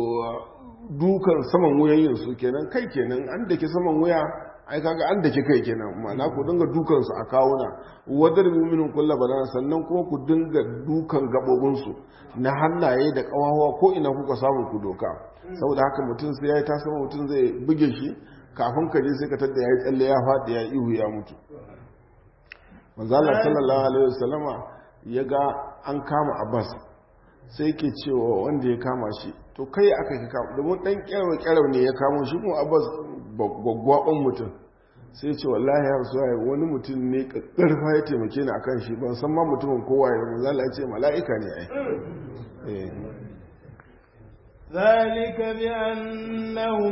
dukan saman wuyayin su kenan kai kenan an dake saman wuya ai kaga an dake kai kenan ma'ana ku dinga dukan su a kawuna wadar mu'minun kullu bana sannan kuma ku dinga dukan gabobin su na hannaye da kawawa ko ina kuka samu ku doka saboda haka mutum sai yayi ta sama mutum zai buge shi kafin ka je sai ka tada yayi tsalle ya fadi ya ihu ya mutu manzo Allah sallallahu alaihi wasallama ya ga an kama Abbas sai ke cewa wanda ya kama shi to kai aka yi kama domin dan kyarwa kyarwa ne ya kamo shi kuma abbas gwaggwaban mutum sai ce wallahi ya rasu wani mutum ne karfa ya taimake ni akan shi ban san ma mutumin kowa ya mu zala ce mala'ika ne ai ذلك بأنهم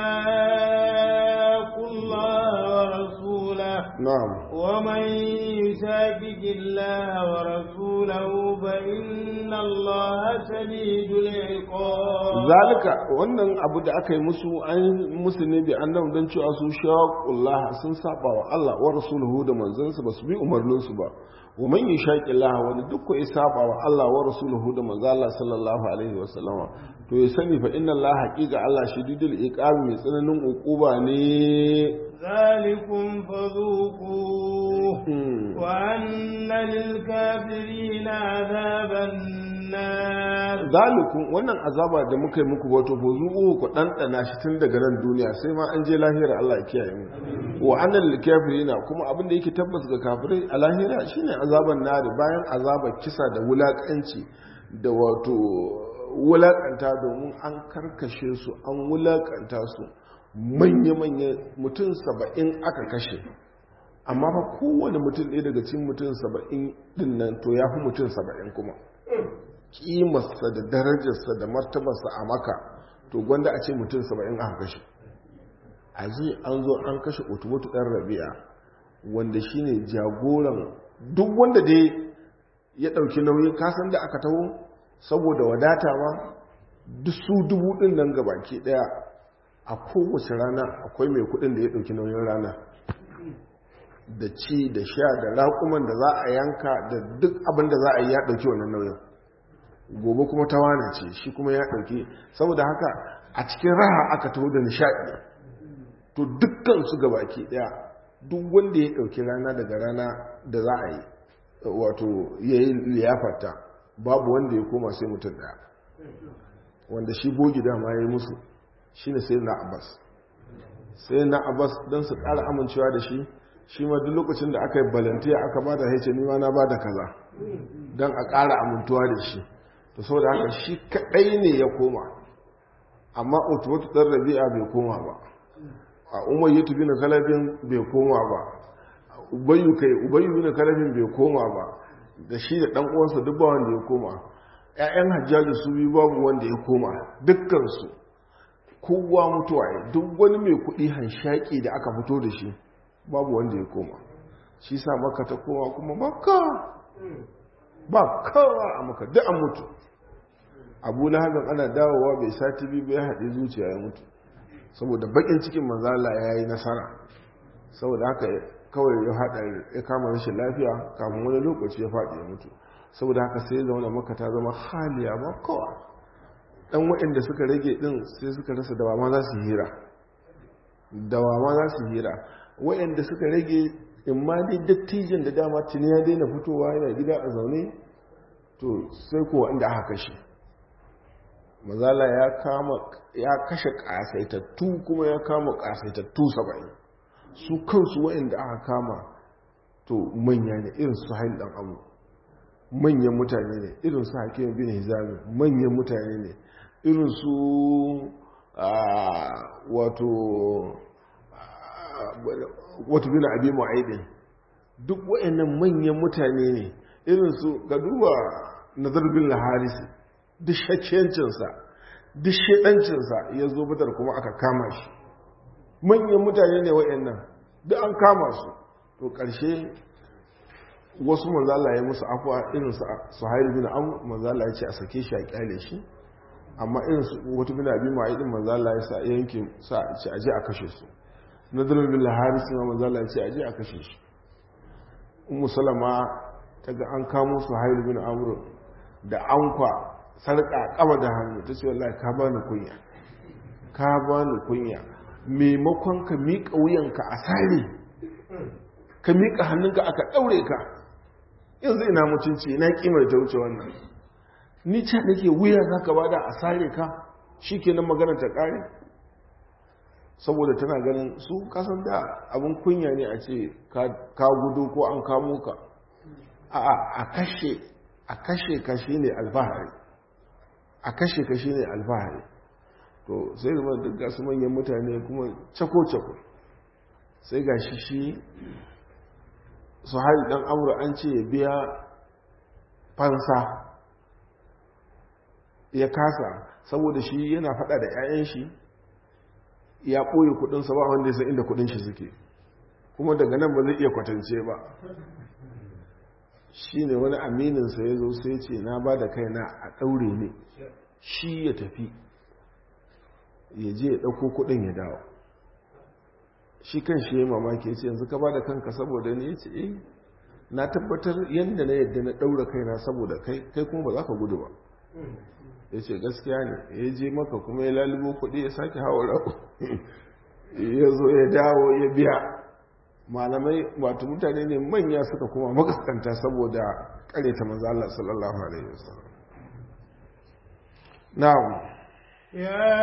شاقوا الله ورسوله نعم ومن يشاكك الله ورسوله فإن الله شديد العقاب ذلك wannan abu da aka yi musu an musu ne bi annabi dan cewa su shaqullah sun saba wa Allah wa rasuluhu da manzansa ba su bi umarninsu ba wa man yushaqillaha wani duk ko ya saba wa Allah wa rasuluhu da manzo Allah sallallahu alaihi wa sallama to ya sani fa inna Allah haqiqa Allah shadidul iqab mai tsananin uquba ne ذلكم فذوقوه وأن للكافرين عذاب النار ذلكم wannan azaba da muka yi muku wato fa zuku ku dandana shi tun daga nan duniya sai ma an je lahira Allah ya kiyaye mu wa annal kafirina kuma abin da yake tabbas ga kafirai a lahira shine azaban nari bayan azabar kisa da wulakanci da wato wulakanta domin an karkashe su an wulakanta su manya-manya mutum saba'in aka kashe amma ba kowane mutum ɗaya daga cikin mutum saba'in din nan to ya fi mutum saba'in kuma kimarsa da darajarsa da martabarsa a maka to gwanda a ce mutum saba'in aka kashe a ji an zo an kashe otomoto ɗan rabia wanda shine jagoran duk wanda dai ya ɗauki nauyin kasan da aka taho saboda wadata ma duk su dubu ɗin nan gabaki ɗaya a kowace rana akwai mai kudin da ya ɗauki nauyin rana da ci da sha da raƙuman da za a yanka da duk abin da za a yi ya ɗauki wannan nauyin gobe kuma ta wane ce shi kuma ya ɗauki saboda haka a cikin raha aka taho da nishaɗi to dukkan su gabaki ɗaya duk wanda ya ɗauki rana daga rana da za a yi wato ya yi liyafarta babu wanda ya koma sai mutum ɗaya wanda shi bogi dama ya yi musu shi ne sai na abbas sai na abbas don su ƙara amincewa da shi shi ma duk lokacin da aka yi balantiya aka ba da haice nima na ba da kaza don a ƙara amintuwa da shi to sau da haka shi kaɗai ne ya koma amma utubatu dan rabi'a bai koma ba a umayyatu bin kalabin bai koma ba ubayyu kai ubayyu bin kalabin bai koma ba da shi da dan uwansa duk ba wanda ya koma ƴaƴan hajjaji su biyu babu wanda ya koma dukkan su kowa mutuwa ya duk wani mai kuɗi hanshaki da aka fito da shi babu wanda ya koma shi sa maka ta koma kuma maka ba kawa a maka duk an mutu abu lahabin ana dawowa bai sati biyu bai haɗe zuciya ya mutu saboda bakin cikin manzala ya yi nasara saboda haka kawai ya haɗa ya kama rashin lafiya kafin wani lokaci ya faɗi ya mutu saboda haka sai zaune maka ta zama haliya ba kawa ɗan waɗanda suka rage ɗin sai suka rasa dawa ma za su hira dawa ma za su hira waɗanda suka rage in ma dai dattijin da dama tuni ya daina fitowa yana gida a zaune to sai kuwa inda aka kashe mazala ya kama ya kashe kasaitattu kuma ya kama kasaitattu saba'in su kansu waɗanda aka kama to manya ne irin su hain dan abu manyan mutane ne irin su hakim bin hizami manyan mutane ne irin su wato wato bin abi mu'aidin duk waɗannan manyan mutane ne irin su ga duba nazar bin laharisi duk shakkiyancinsa duk shaɗancinsa ya zo badar kuma aka kama shi manyan mutane ne waɗannan duk an kama su to ƙarshe wasu manzala ya musu afuwa irin su hairi bin abu manzala ya ce a sake shi a kyale shi amma irin su wata bin abin ma'aidin manzala ya sa yankin sa ce aje a kashe su nadirin bin laharisi ma manzala ya ce aje a kashe shi umu salama ta ga an kamo su hairi bin amur da ankwa sarƙa kama da hannu ta ce wallahi ka bani kunya ka bani kunya maimakon ka miƙa wuyanka a sare ka miƙa hannunka aka ɗaure ka yanzu ina mutunci ina ƙimar ta wuce wannan ni ce nake wuya za ka bada a sare ka shi ke nan magana ta ƙare saboda tana ganin su kasan da abin kunya ne a ce ka gudu ko an kamo ka a kashe a kashe ka shi ne alfahari a kashe ka shi ne alfahari to sai zama duk gasu manyan mutane kuma cako-cako sai ga shi shi su hari dan amur an ce ya biya fansa ya kasa saboda shi yana fada da 'ya'yan shi ya ɓoye kudinsa ba wanda ya san inda kudin shi suke kuma daga nan ba zai iya kwatance ba shi ne wani amininsa ya zo sai ce na ba da kaina a ɗaure ne shi ya tafi ya je ya ɗauko kuɗin ya dawo shi kan shi ya mamaki ya ce yanzu ka ba da kanka saboda ne ya ce eh na tabbatar yadda na yadda na ɗaura kaina saboda kai kai kuma ba za ka gudu ba ya ce gaskiya ne ya je maka kuma ya lalubo kuɗi ya sake hawa rako ya zo ya dawo ya biya malamai wato mutane ne manya suka kuma makaskanta saboda kareta manzo Allah sallallahu alaihi wasallam na'am يا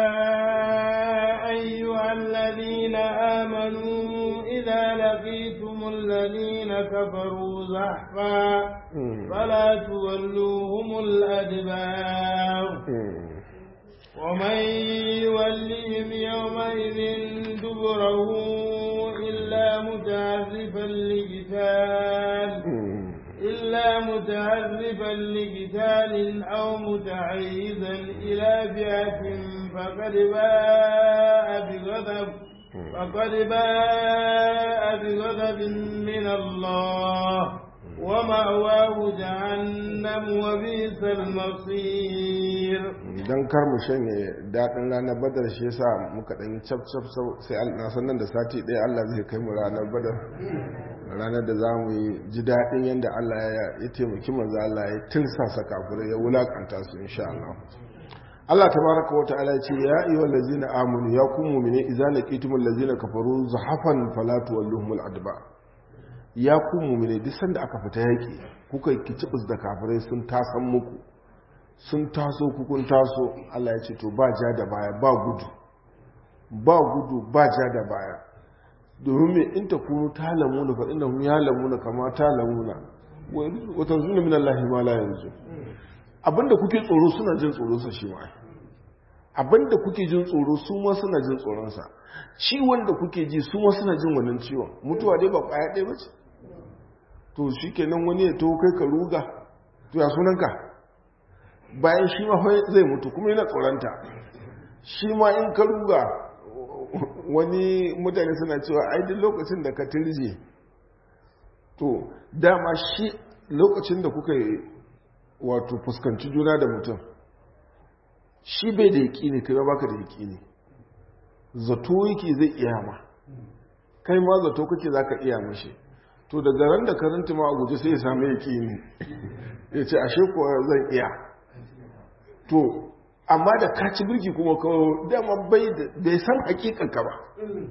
أيها الذين آمنوا إذا لقيتم الذين كفروا زحفا فلا تولوهم الأدبار ومن يولهم يومئذ دبره إلا متعرفا لقتال إلا متعرفا لقتال أو متعيذا إلى فئة فقد باء بغضب فقد باء بغضب من الله ومأواه جهنم وبئس المصير dan kar mu shanye daɗin ranar badar shi yasa muka ɗan cap cap sai na sannan da sati ɗaya Allah zai kai mu ranar badar ranar da za mu yi ji daɗin yadda Allah ya taimaki manzo Allah ya tirsasa kafirai ya wulakanta su insha Allah Allah tabaraka wa ta'ala ce ya ayyuhal ladzina amanu ya kum mu'mini idza laqitumul ladzina kafaru zahafan fala tuwalluhumul adba ya kum mu'mini duk sanda aka fita yaki kuka kicibus da kafirai sun tasan muku sun taso kukun taso Allah ya ce to ba ja da baya ba gudu ba gudu ba ja da baya domin mai in ta kunu ta lamuna fa inda ya lamuna kama ta lamuna wata zuna min Allah ma la yanzu abinda kuke tsoro suna jin tsoro sa shi ma abinda kuke jin tsoro su ma suna jin tsoronsa ciwon da kuke ji su ma suna jin wannan ciwon mutuwa dai ba kwaya ɗaya ba ce to shi kenan wani ya taho kai ka ruga to ya sunanka bayan shi ma zai mutu kuma yana tsoronta shi ma in ka ruga wani mutane suna cewa ai duk lokacin da ka tirje to dama shi lokacin da kuka yi wato fuskanci juna da mutum shi bai da yaƙi ne kai ba baka da yaƙi ne zato yake zai iya ma kai ma zato kake za ka iya mashi to daga ran da karanta ma a guje sai ya sami yaƙi ne ya ce ashe kuwa zan iya to amma da kaci birki kuma kawo dama bai da san hakikanka ba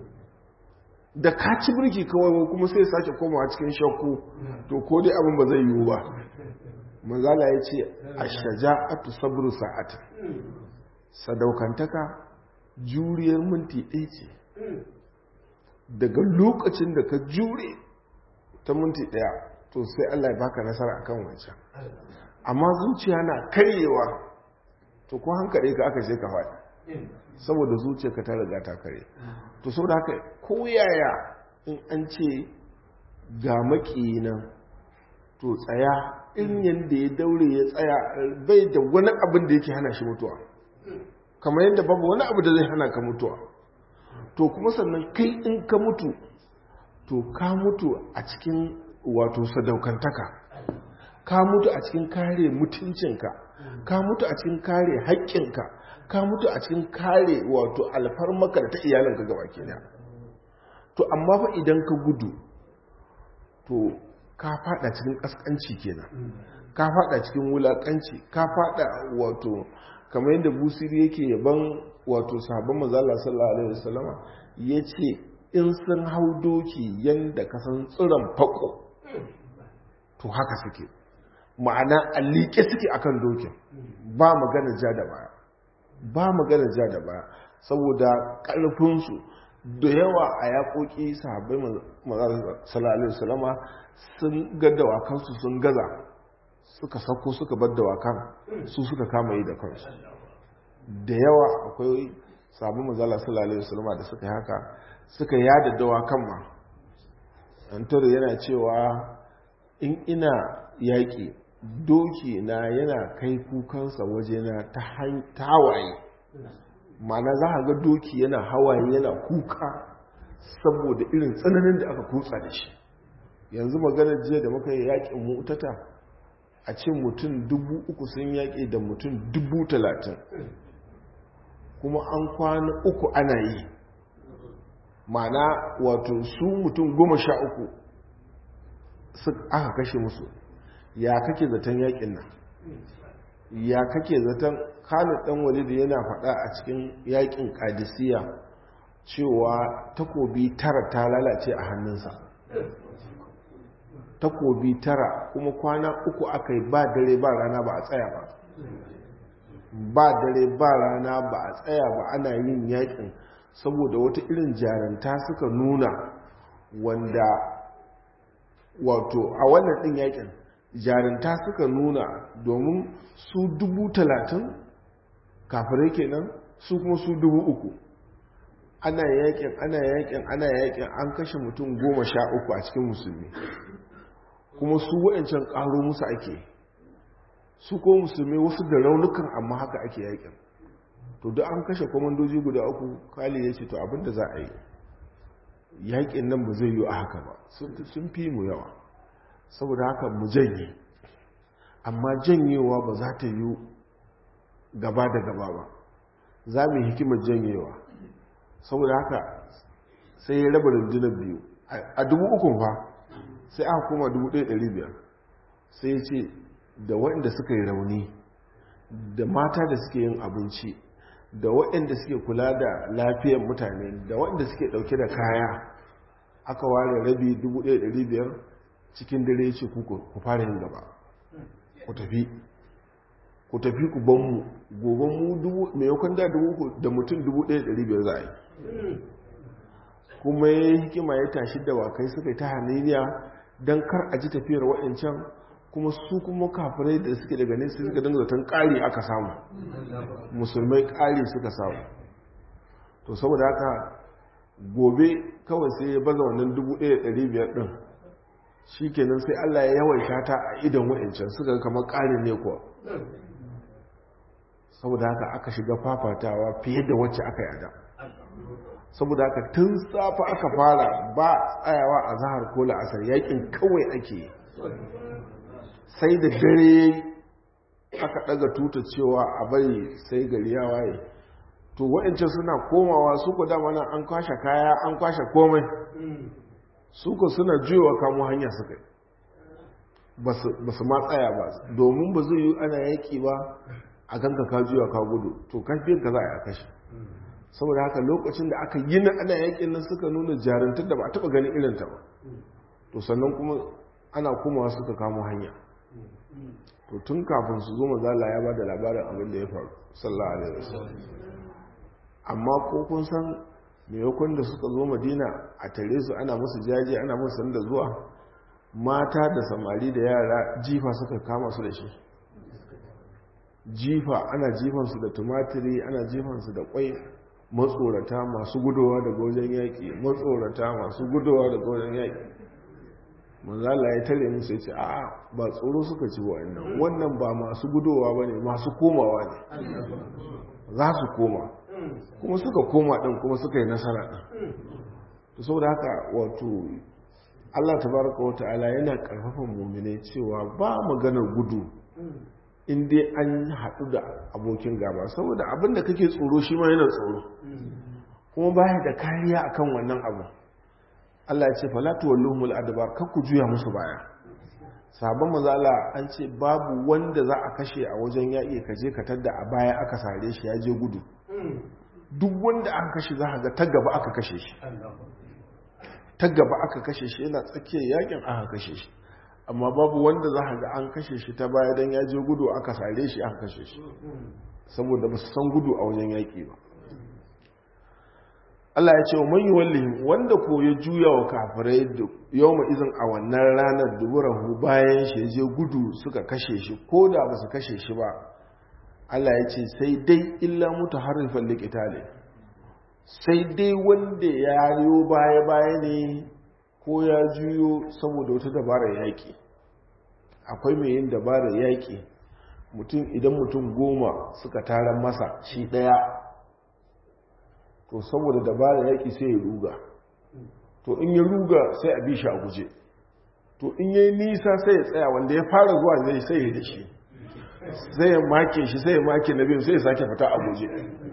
da kaci birki kawai kuma sai sake komawa cikin shakku to ko dai abin ba zai yiwu ba manzala ya ce a shaja'atu sabru sa'at sadaukantaka juriyar minti ɗaya ce daga lokacin da ka jure ta minti ɗaya to sai Allah ya baka nasara akan wancan amma zuciya na karyewa to ko hankali ka aka je ka faɗi saboda zuciya ka ta riga ta kare to saboda haka ko yaya in an ce ga maki nan to tsaya in yadda ya daure ya tsaya bai da wani abin da yake hana shi mutuwa kamar yadda babu wani abu da zai hana ka mutuwa to kuma sannan kai in ka mutu to ka mutu a cikin wato sadaukantaka ka mutu a cikin kare mutuncinka ka mutu a cikin kare haƙƙinka ka mutu a cikin kare wato alfarmaka da ta iyalinka gaba ke to amma fa idan ka gudu to ka fada cikin ƙasƙanci kenan ka fada cikin wulaƙanci ka fada wato kamar yadda busiri yake yaban wato sahabban mazala sallallahu alaihi wasallama ya ce in sun hau doki yadda ka san tsiron fako to haka suke ma'ana a liƙe suke akan dokin ba magana ja da baya ba magana ja da baya saboda ƙarfinsu da yawa a yaƙoƙi sahabbai sallallahu salama sun ga dawakansu sun gaza suka sako suka bar dawakan su suka kama yi da kansu da yawa akwai sabon mazala sallallahu salama da suka yi haka suka yada dawakan ma antoro yana cewa in ina yaƙi doki na yana kai kukansa wajena ta hawaye mana za a ga doki yana hawaye yana kuka saboda irin tsananin da aka kutsa da shi yanzu maganar jiya da muka yi yaƙin mutata a ce mutum dubu uku sun yaƙi da mutum dubu talatin kuma an kwana uku ana yi mana wato su mutum goma sha uku aka kashe musu ya kake zaton yakin nan ya kake zaton khalid dan walid yana faɗa a cikin yakin kadisiya cewa takobi tara ta lalace a hannunsa takobi tara kuma kwana uku aka yi ba dare ba rana ba a tsaya ba ba dare ba rana ba a tsaya ba ana yin yakin saboda wata irin jaranta suka nuna wanda wato a wannan ɗin yakin jarinta suka nuna domin su dubu talatin kafirai kenan su kuma su dubu uku ana yakin ana yakin ana yakin an kashe mutum goma sha uku a cikin musulmi kuma su wa'ancan ƙaro musu ake su ko musulmi wasu da raunukan amma haka ake yakin to duk an kashe kwamandoji guda uku kali ya ce to abinda za a yi yakin nan ba zai yi a haka ba sun fi mu yawa saboda haka mu janye amma janyewa ba za ta yi gaba da gaba ba za mu yi hikimar janyewa saboda haka sai ya raba rundunar biyu a dubu ukun fa sai aka koma dubu ɗaya ɗari biyar sai ya ce da waɗanda suka yi rauni da mata da suke yin abinci da waɗanda suke kula da lafiyar mutane da waɗanda suke ɗauke da kaya aka ware rabi dubu ɗaya ɗari biyar cikin dare ce ku fara yin gaba ku tafi ku tafi ku ban mu gobe mu dubu mai yakon da dubu da mutum dubu ɗaya ɗari biyar za a yi kuma ya yi hikima ya tashi da wakai suka yi ta haniniya don kar a ji tafiyar waɗancan kuma su kuma kafirai da suke daga nesa suka dinga zaton ƙari aka samu musulmai ƙari suka samu to saboda haka gobe kawai sai ya baza wannan 1,500 ɗin shi kenan sai allah ya yawaita ta a idan wa'ancan suka kamar ƙari ne kuwa saboda haka aka shiga fafatawa fiye da wacce aka yada saboda haka tun safa aka fara ba tsayawa a zahar ko la'asar yakin kawai ake sai da dare aka daga tuta cewa a bari sai gari ya waye to wa'ancan suna komawa su ku dama nan an kwashe kaya an kwashe komai su ku suna juyowa kamo hanya suka yi ba su ma tsaya ba domin ba zai yi ana yaki ba a ganka ka juya ka gudu to kafin ka za a kashe saboda haka lokacin da aka yi na ana yakin nan suka nuna jarantar da ba a taba ganin irinta ba to sannan kuma ana kuma suka kamo hanya to tun kafin su zo mazala ya ba da labarin abin da ya faru sallallahu alaihi wasallam amma ko kun san maimakon da suka zo madina a tare su ana musu jaje ana musu sanda zuwa mata da samari da yara jifa suka kama su da shi jifa ana jifansu da tumatiri ana jifansu da kwai matsorata masu gudowa daga wajen yaƙi matsorata masu gudowa daga wajen yaƙi manzala ya tare musu ya ce a ba tsoro suka ci wa'annan wannan ba masu gudowa ba ne masu komawa ne za su koma kuma suka koma ɗin kuma suka yi nasara ɗin to saboda haka wato allah tabaraka wa ta'ala yana ƙarfafan mummune cewa ba maganar gudu in dai an haɗu da abokin gaba saboda abin da kake tsoro shi ma yana tsoro kuma baya da kariya akan wannan abu Allah ya ce falatu walluhumul adbar kar ku juya musu baya sabon mazala an ce babu wanda za a kashe a wajen yaƙi ka je ka tadda a baya aka sare shi ya je gudu duk wanda aka kashe za ga ta gaba aka kashe shi ta gaba aka kashe shi yana tsakiyar yakin aka kashe shi amma babu wanda za a ga an kashe shi ta baya don ya je gudu aka sare shi aka kashe shi saboda ba su san gudu a wajen yaƙi ba Allah ya ce wa man yuwallihim wanda ko ya juya wa kafirai yau ma izin a wannan ranar duburahu bayan shi je gudu suka kashe shi ko da ba su kashe shi ba Allah ya ce sai dai illa mutu harifan likitale sai dai wanda ya riyo baya-baya ne ko ya juyo saboda wata dabarar yaƙi akwai mai yin dabarar yaƙi mutum idan mutum goma suka taron masa shi ɗaya to saboda dabarar yaƙi sai ya ruga to in ya ruga sai a bi shi a guje to in ya yi nisa sai ya tsaya wanda ya fara zuwa zai sai ya da shi sai ya make shi sai ya make na biyu sai ya sake fita a guje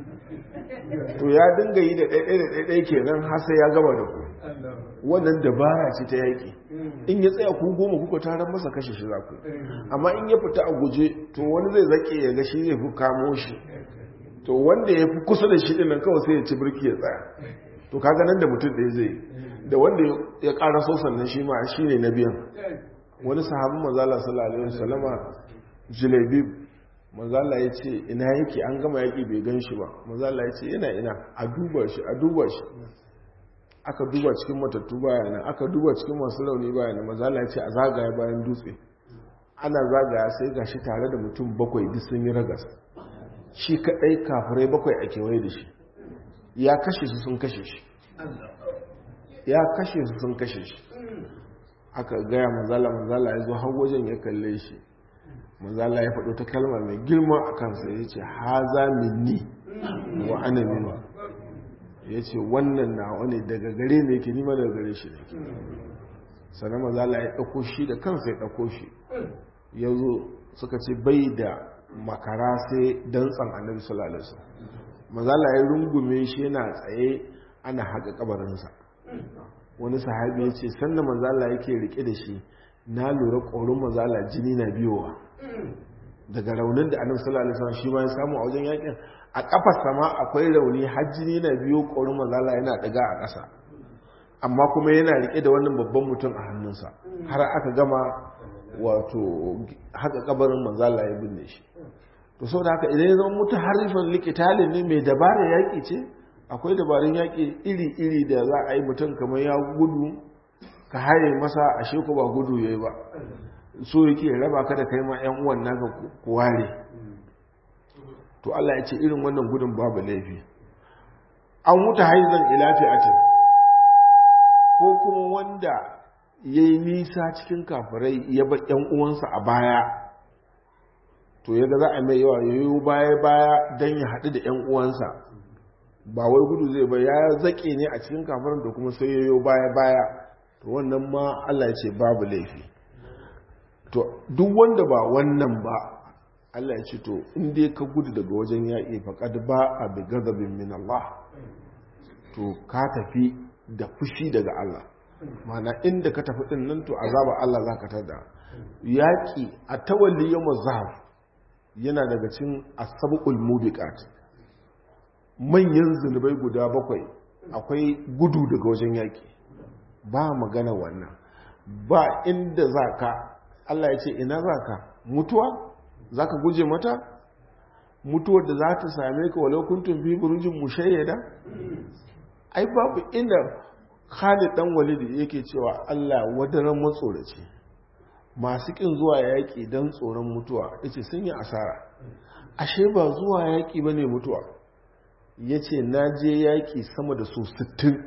to ya dinga yi da ɗaiɗai da ɗaiɗai kenan har sai ya gama da ku wannan dabara ce ta yaƙi in ya tsaya ku goma kuka taron masa kashe shi za ku amma in ya fita a guje to wani zai zaƙe ya ga shi zai fi kamo shi to wanda ya fi kusa da shi ɗin nan kawai sai ya ci birki ya tsaya to kaga nan da mutum ɗaya zai da wanda ya ƙara so sannan shi ma shi ne na biyan wani sahabin mazala sallallahu alaihi wasallama jilebib mazala ya ce ina yake an gama yaƙi bai gan shi ba mazala ya ce yana ina a duba shi a duba shi aka duba cikin matattu bayanan aka duba cikin masu launi bayanan mazala ya ce a zagaya bayan dutse ana zagaya sai ga shi tare da mutum bakwai duk sun yi ragas shi kaɗai kafirai bakwai a kewaye da shi ya kashe su sun kashe shi ya kashe su sun kashe shi aka gaya mazala mazala ya zo har wajen ya kalle shi mazala ya faɗo ta kalma mai girma a kansa ya ce haza minni wa ana minu ya ce wannan na wani daga gare ne ke nima daga gare shi ne sannan mazala ya ɗauko shi da kansa ya ɗauko shi ya zo suka ce bai da makara sai dantsan annabi sallallahu alaihi wasallam mazala ya rungume shi yana tsaye ana haka kabarinsa wani sahabi ya ce sannan mazala yake rike da shi na lura ƙorin mazala jini na biyowa daga raunin da annabi sallallahu alaihi wasallam shi ma ya samu a wajen yakin a kafar sama akwai rauni har jini na biyo ƙorin mazala yana daga a ƙasa amma kuma yana rike da wannan babban mutum a hannunsa har aka gama wato haka kabarin mazala ya binne shi to saboda haka idan ya zama mutu harifan likitali ne mai dabara yaƙi ce akwai dabarun yaƙi iri-iri da za a yi mutum kamar ya gudu ka haye masa a sheku ba gudu ya yi ba so yake raba ka da kai ma 'yan uwan naka ku ware to Allah ya ce irin wannan gudun babu laifi an wuta haizan ilafi a can ko kuma wanda ya yi nisa cikin kafirai ya bar 'yan uwansa a baya to ya ga za a mai yawa ya yi baya-baya don ya haɗu da 'yan uwansa ba wai gudu zai ba ya zaƙe ne a cikin kafirin da kuma sai ya yi baya-baya to wannan ma Allah ya ce babu laifi to duk wanda ba wannan ba Allah ya ce to inda ka gudu daga wajen yaƙi faƙad ba a bi gazabin min Allah to ka tafi da fushi daga Allah mana inda ka tafi ɗin nan to azaba Allah za ka tada yaƙi a tawalli yau zahar yana daga cin asabul mubiqat manyan zunubai guda bakwai akwai gudu daga wajen yaƙi ba magana wannan ba inda za ka Allah ya ce ina za ka mutuwa za ka guje mata mutuwar da za ta same ka walau kuntun fi burujin mushayyada ai babu inda Khalid dan Walid yake cewa Allah wadaran matsoraci masu kin zuwa yaƙi don tsoron mutuwa yace sun yi asara ashe ba zuwa yaƙi bane mutuwa yace na je yaƙi sama da su 60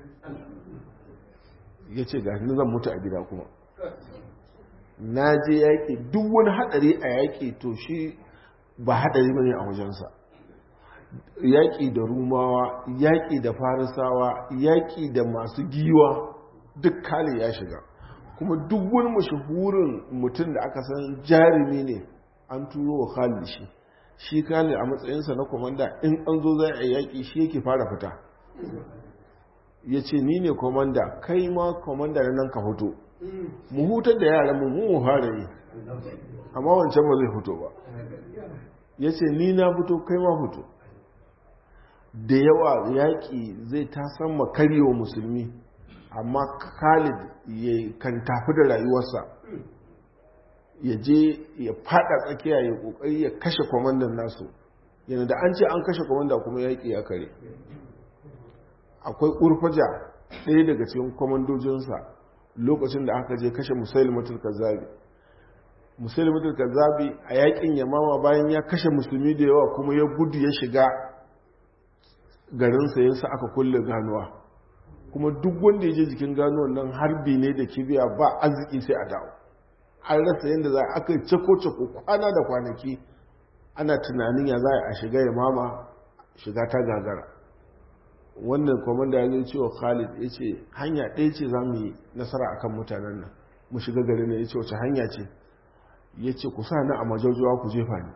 yace ga ni zan mutu a gida kuma na je yaƙi duk wani haɗari a yaƙi to shi ba haɗari bane a wajensa yaƙi da rumawa yaƙi da farisawa yaƙi da masu giwa duk kale ya shiga kuma duk wani mashahurin mutum da aka san jarumi ne an turo wa khalid shi shi khalid a matsayinsa na komanda in an zo zai a yaƙi shi yake fara fita ya ce ni ne komanda kai ma komanda na nan ka fito mu hutar da yaran mu mu fara yi amma wancan ba zai fito ba ya ce ni na fito kai ma fito da yawa yaƙi zai ta san makaryewa musulmi amma khalid ya kan tafi da rayuwarsa ya je ya fada tsakiya ya kokari ya kashe kwamandan nasu yana da an ce an kashe kwamanda kuma yaƙi ya kare akwai ƙurfaja ɗaya daga cikin kwamandojinsa lokacin da aka je kashe musulmatul kazzabi musulmatul kazzabi a yaƙin yamama bayan ya kashe musulmi da yawa kuma ya gudu ya shiga garinsa yasa aka kulle ganuwa kuma duk wanda ya je jikin ganuwan nan harbi ne da kibiya ba arziki sai a dawo an rasa yadda za a aka cako-cako kwana da kwanaki ana tunanin ya za a shiga ya mama shiga ta gagara wannan kwamanda ya zai cewa khalid ya ce hanya ɗaya ce za mu yi nasara a kan mutanen nan mu shiga gari ne ya ce wace hanya ce ya ce ku sa na a majaujawa ku jefa ni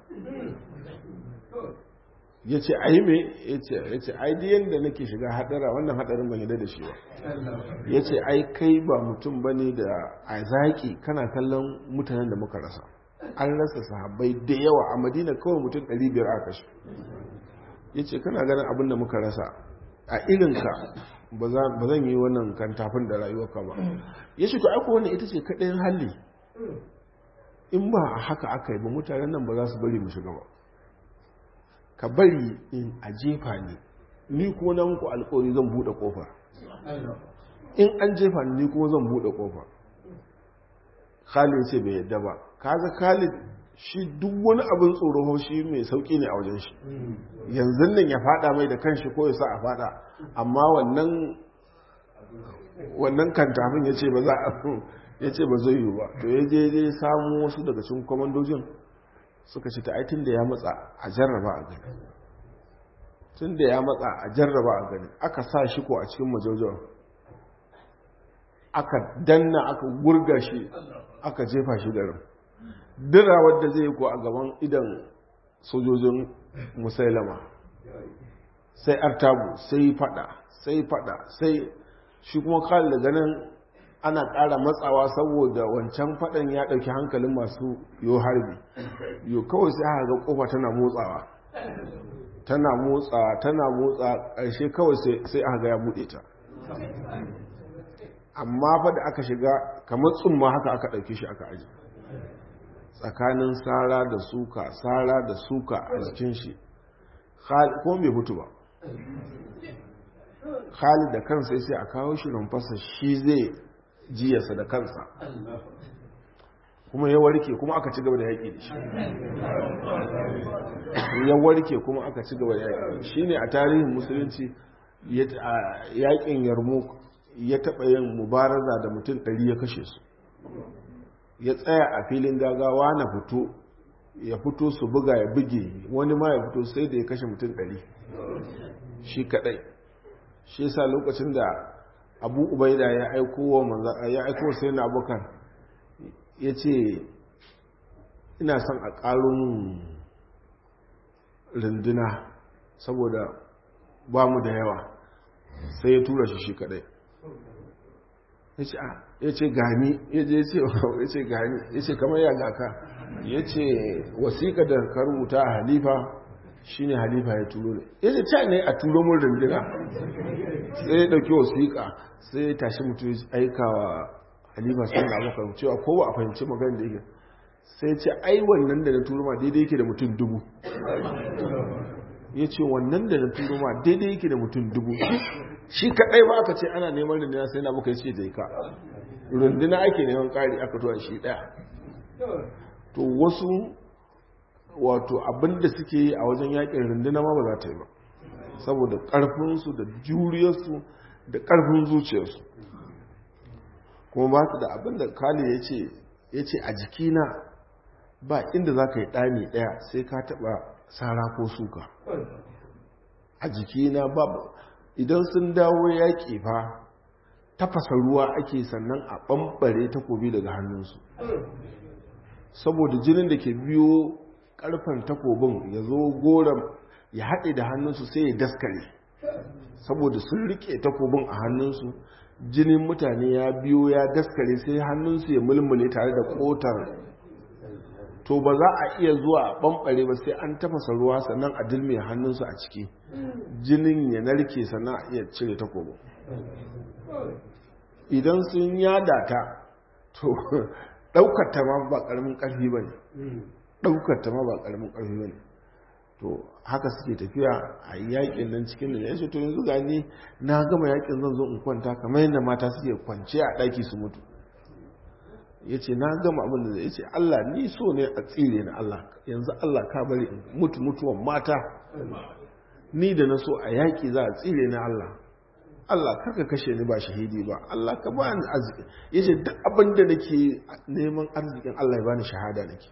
ya ce a yi me ya ce ai da yadda nake shiga hadara wannan hadarin ban yadda da shi ba ya ce ai kai ba mutum ba ne da a zaƙi kana kallon mutanen da muka rasa an rasa sahabbai da yawa a madina kawai mutum 500 aka kashe ya ce kana ganin abin da muka rasa a irinka ba zan yi wannan kantafin da rayuwarka ba ya ce to aiko wannan ita ce kaɗayin halli in ba haka aka yi ba mutanen nan ba za su bari mu shiga ba ka bari in a jefa ne ni kuma na muku alkawari zan buɗe ƙofar in an jefa ni kuma zan buɗe ƙofar khalid ce bai yadda ba kaga khalid shi duk wani abin tsoro shi mai sauƙi ne a wajen shi yanzu nan ya fada mai da kanshi ko ya sa a fada amma wannan wannan kantafin ya ce ba za a ya ce ba zai yi ba to ya je je samu wasu daga cikin kwamandojin suka ce ta aitin da ya matsa a jarraba a gani tun da ya matsa a jarraba a gani aka sa shi ko a cikin majaujawa aka danna aka gurga shi aka jefa shi garin dira wadda zai ko a gaban idan sojojin musailama sai artabu sai fada sai fada sai shi kuma kawai da ganin ana ƙara matsawa saboda wancan faɗan ya ɗauki hankalin masu yo harbi yo kawai sai aka ga ƙofa tana motsawa tana motsa tana motsa ƙarshe kawai sai aka ga ya buɗe ta amma fa da aka shiga kamar tsumma haka aka ɗauki shi aka aji tsakanin sara da suka sara da suka a jikin shi ko bai mutu ba khalid da kansa sai a kawo shi rumfasa shi zai jiyarsa da kansa kuma ya warke kuma aka ci gaba da yaƙi da shi ya warke kuma aka ci gaba da yaƙi shi ne a tarihin musulunci yaƙin yarmouk ya taɓa yin mubaraza da mutum ɗari ya kashe su ya tsaya a filin gagawa na fito ya fito su buga ya buge wani ma ya fito sai da ya kashe mutum ɗari shi kaɗai shi yasa lokacin da abu ubaida ya aiko wa manza ya aiko sai na abokan ya ce ina son a ƙarun runduna saboda ba mu da yawa sai ya tura shi shi kadai ya ce gani ya je ya ce gani ya ce kamar ya gaka ya ce wasiƙa da ka rubuta a halifa shi ne halifa ya turo ne ya ce ca ne a turo mun runduna sai ya ɗauki wasiƙa sai ya tashi mutu ya aika wa halifa sun da abokan cewa ko ba a fahimci magana da yake sai ce ai wannan da na turo ma daidai yake da mutum dubu ya ce wannan da na turo ma daidai yake da mutum dubu shi kaɗai ba aka ce ana neman runduna sai na muka ce da ka runduna ake neman ƙari aka tuwa shi ɗaya to wasu wato abinda suke yi a wajen yakin runduna ma ba za ta yi ba saboda ƙarfinsu da juriyarsu da ƙarfin zuciyarsu kuma ba su da abinda kali ya ce a jikina ba inda za ka yi ɗani ɗaya sai ka taɓa sara ko suka a jikina babu idan sun dawo yaƙi fa tafasa ruwa ake sannan a ɓamɓare takobi daga hannunsu saboda jinin da ke biyo ƙarfen takobin ya zo goron ya haɗe da hannunsu sai ya daskare saboda sun riƙe takobin a hannunsu jinin mutane ya biyo ya daskare sai hannunsu ya mulmule tare da ƙotar to ba za a iya zuwa a ɓamɓare ba sai an tafasa ruwa sannan a dilme hannunsu a ciki jinin ya narke sannan a iya cire takobin idan sun yada ta to ɗaukar ta ma ba ƙaramin ƙarfi ba ne ɗaukar ta ma ba ƙaramin ƙarfi ba ne to haka suke tafiya a yakin nan cikin da ya to yanzu gani na gama yakin zan zo in kwanta kamar yadda mata suke kwance a ɗaki su mutu ya ce na gama abin da zai ce Allah ni so ne a tsire na Allah yanzu Allah ka bari mutu mutuwan mata ni da na so a yaƙi za a tsire na Allah Allah karka kashe ni ba shahidi ba Allah ka ba ni arziki ya ce duk abin da nake neman arzikin Allah ya bani shahada nake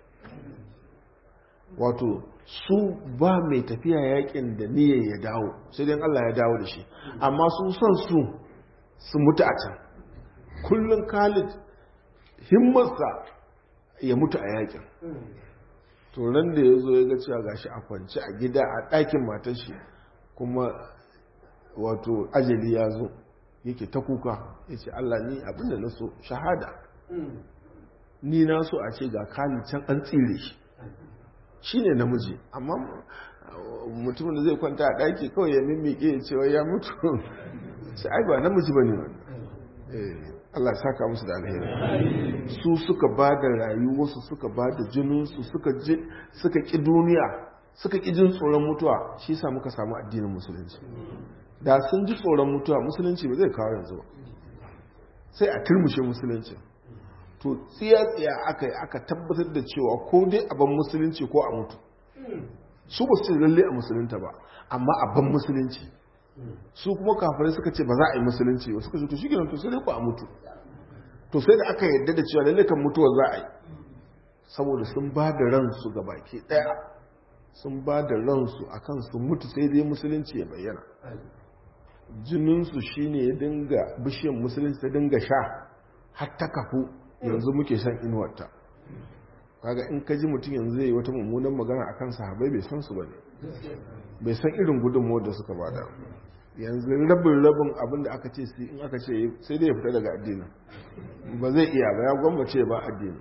wato su ba mai tafiya yakin da niyyar ya dawo sai dai Allah ya dawo da shi amma su son su su mutu a can kullum Khalid himmarsa ya mutu a yakin to nan da ya zo ya ga cewa gashi a kwance a gida a ɗakin matar shi kuma wato ajali ya zo yake ta kuka ya ce Allah ni abinda na so shahada ni na so a ce ga Khalid can an tsire shi shi ne namiji amma mutumin da zai kwanta a ɗaki kawai ya mimmiƙe ya cewa ya mutu sai ai ba namiji ba ne Allah saka musu da alheri su suka ba da rayuwarsu suka ba da jininsu suka ƙi duniya suka ƙi jin tsoron mutuwa shi sa muka samu addinin musulunci da sun ji tsoron mutuwa musulunci ba zai kawo yanzu ba sai a turmushe musulunci to tsiya-tsiya aka yi aka tabbatar da cewa ko dai a ban musulunci ko a mutu su ba su lalle a musulunta ba amma a ban musulunci su kuma kafirai suka ce ba za a yi musulunci ba suka ce to shi to sai dai ku a mutu to sai da aka yarda da cewa lalle kan mutuwa za a yi saboda sun ba da ransu ga baki daya sun ba da ransu akan su mutu sai dai musulunci ya bayyana jininsu shine ya dinga bishiyar musulunci ta dinga sha har ta kafu yanzu muke shan inuwarta kaga in ka ji mutum yanzu zai yi wata mummunan magana akan sahabai bai san su bane bai san irin gudunmuwar da suka bada yanzu rabin rabin abin da aka ce in aka ce sai dai ya fita daga addinin ba zai iya ba ya gwammace ba addini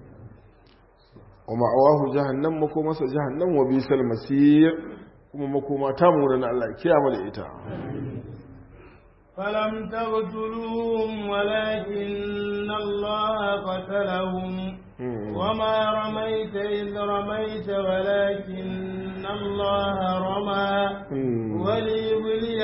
wa ma'awahu jahannam makomasa jahannam wa bisal masir kuma makoma ta mura na Allah kiyama da ita فلم تقتلوهم ولكن الله قتلهم وما رميت إذ رميت ولكن الله رمى وليبلي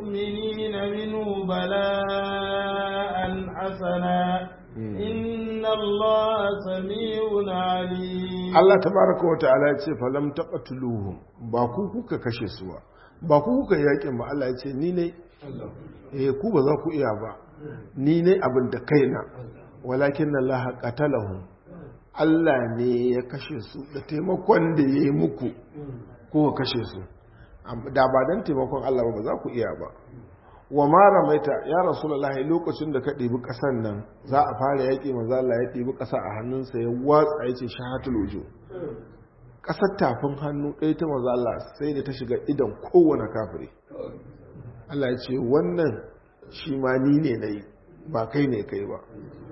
المؤمنين منه بلاء حسنا إن الله سميع عليم Allah tabaraka wa ta'ala ya ce falam taqtuluhum ba ku kuka kashe su ba ba ku kuka yakin ba Allah ya ce ni ne eh ku ba za ku iya ba ni ne abin da kaina walakin Allah qatalahum Allah ne ya kashe su da taimakon da ya yi muku ko kashe su da ba dan taimakon Allah ba ba za ku iya ba wa ma ramaita ya rasulullahi lokacin da ka ɗibi ƙasan nan za a fara yaƙi maza Allah ya ɗibi ƙasa a hannunsa ya watsa ya ce shahatul wujo ƙasar tafin hannu ɗaya ta maza Allah sai da ta shiga idan kowane kafiri Allah ya ce wannan shi ma ni ne na yi ba kai ne kai ba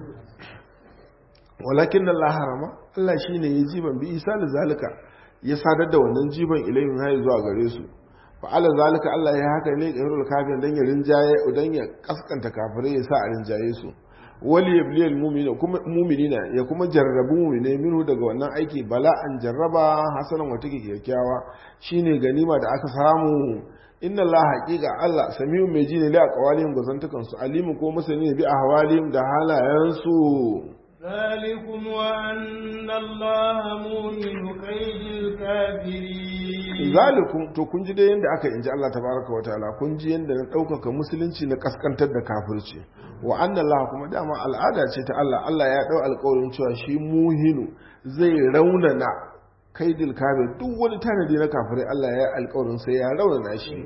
walakin da Allah harama Allah shi ne ya jiban bi isa da zalika ya sadar da wannan jiban ilayin hayi zuwa gare su fa'ala zalika Allah ya haka ne ga hirul kafin dan ya rinjaye dan ya kaskanta kafirai ya sa a rinjaye su wali yabliyal mu'mina kuma mu'minina ya kuma jarrabu mu'mine minhu daga wannan aiki bala'an jarraba hasanan wata kyakkyawa shine ganima da aka samu inna Allah haqiqa Allah samiu mai ji ne da aqwalihim gazantukan su alimu ko masani bi ahwalihim da halayen su ذلكم وأن الله مؤمن كيد الكافرين zalikum to kun ji dai yanda aka inji Allah tabaraka wa ta'ala kun ji yanda na ɗaukaka musulunci na kaskantar da kafirci wa anna Allah kuma dama al'ada ce ta Allah Allah ya ɗau alƙawarin cewa shi muhinu zai raunana kaidil kafir duk wani tanadi na kafirai Allah ya yi alƙawarin sai ya raunana shi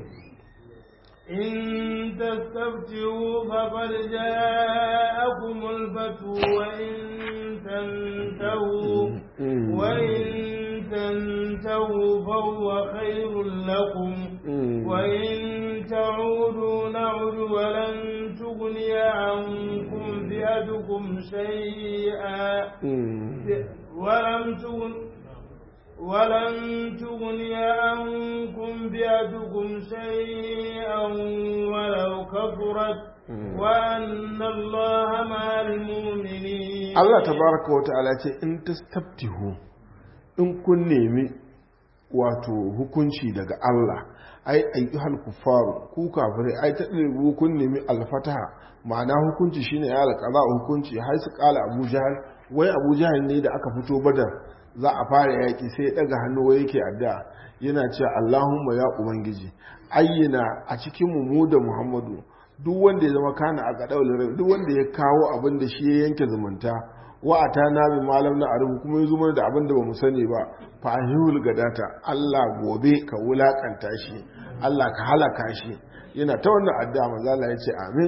إن تستفتحوا فقد جاءكم الفتح وإن تنتهوا وإن تنتهوا فهو خير لكم وإن تعودوا نعد ولن تغني عنكم فئتكم شيئا ولم تغن ولن تغني عنكم بيدكم شيئا ولو كثرت وأن الله مع المؤمنين Allah tabaraka wa ta'ala ce in tastabtihu in kun nemi wato hukunci daga Allah ai ayyuhal kufaru ku kafirai ai ta ɗirgu kun nemi alfataha ma'ana hukunci shine ya alƙaza hukunci har su ƙala Abu Jahal wai Abu Jahal ne da aka fito Badar za a fara yaƙi sai ya ɗaga hannu wai yake addu'a yana cewa Allahumma ya ubangiji ayyana a cikin mu mu da Muhammadu duk wanda ya zama kana a gadawul duk wanda ya kawo abin da shi ya yanke zumunta wa atana bi malam na arubu kuma ya zuma da abin da bamu sani ba fa ahul gadata Allah gobe ka wulakanta shi Allah ka halaka shi yana ta wannan addu'a manzo Allah ya ce amin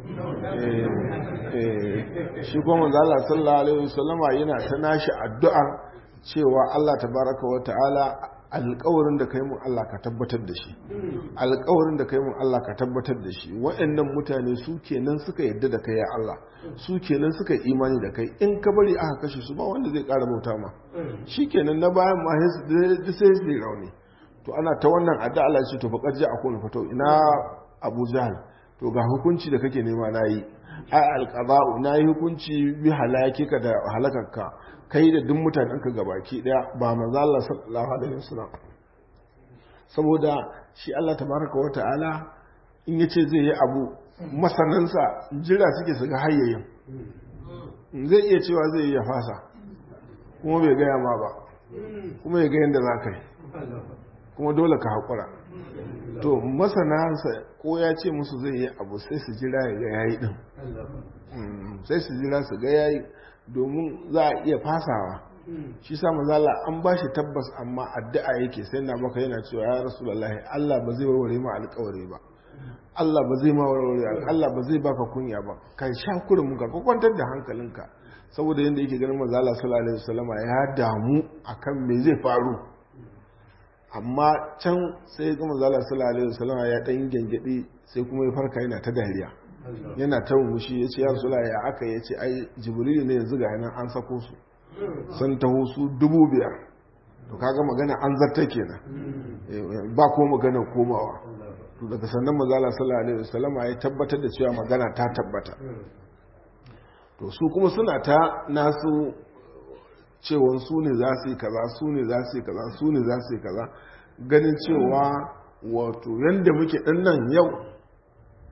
shi kuma manzo Allah sallallahu alaihi wasallama yana ta nashi addu'ar cewa Allah tabaraka wa ta'ala alƙawarin da kai mun Allah ka tabbatar da shi alƙawarin da kai mun Allah ka tabbatar da shi waɗannan mutane su kenan suka yadda da kai ya Allah su kenan suka imani da kai in ka bari aka kashe su ba wanda zai ƙara bauta ma shi kenan na bayan ma sai sai rauni to ana ta wannan adda Allah ce to fa ji a kone fato ina Abu Jahl to ga hukunci da kake nema nayi ai alqada'u nayi hukunci bi halakika da halakarka kai da duk mutanen ka gabaki daya ba manzo Allah sallallahu alaihi wasallam saboda shi Allah tabaraka wa ta'ala in yace zai yi abu masanansa jira suke su ga hayyayin zai iya cewa zai yi ya fasa kuma bai gaya ma ba kuma ya ga yadda za ka yi kuma dole ka haƙura to masanansa ko ya ce musu zai yi abu sai su jira ya ga yayi din sai su jira su ga yayi domin za a iya fasawa shi sa mazala an ba shi tabbas amma addu'a yake sai na baka yana cewa ya rasulullahi Allah ba zai warware ma alƙawari ba Allah ba zai ma warware Allah ba zai baka kunya ba kai sha kurin ka kwantar da hankalinka saboda yanda yake ganin mazala sallallahu alaihi wasallama ya damu akan me zai faru amma can sai ga mazala sallallahu alaihi wasallama ya dan gengedi sai kuma ya farka yana ta dariya yana ta mushi ya ce ya rasula ya aka ya ce ai jibrilu ne yanzu ga nan an sako su sun taho su dubu biyar to kaga magana an zarta kenan ba ko magana komawa to daga sannan mazala sallallahu alaihi wasallam ya tabbatar da cewa magana ta tabbata to su kuma suna ta nasu cewa su ne za su yi kaza su ne za su yi kaza su ne za su yi kaza ganin cewa wato yanda muke dinnan yau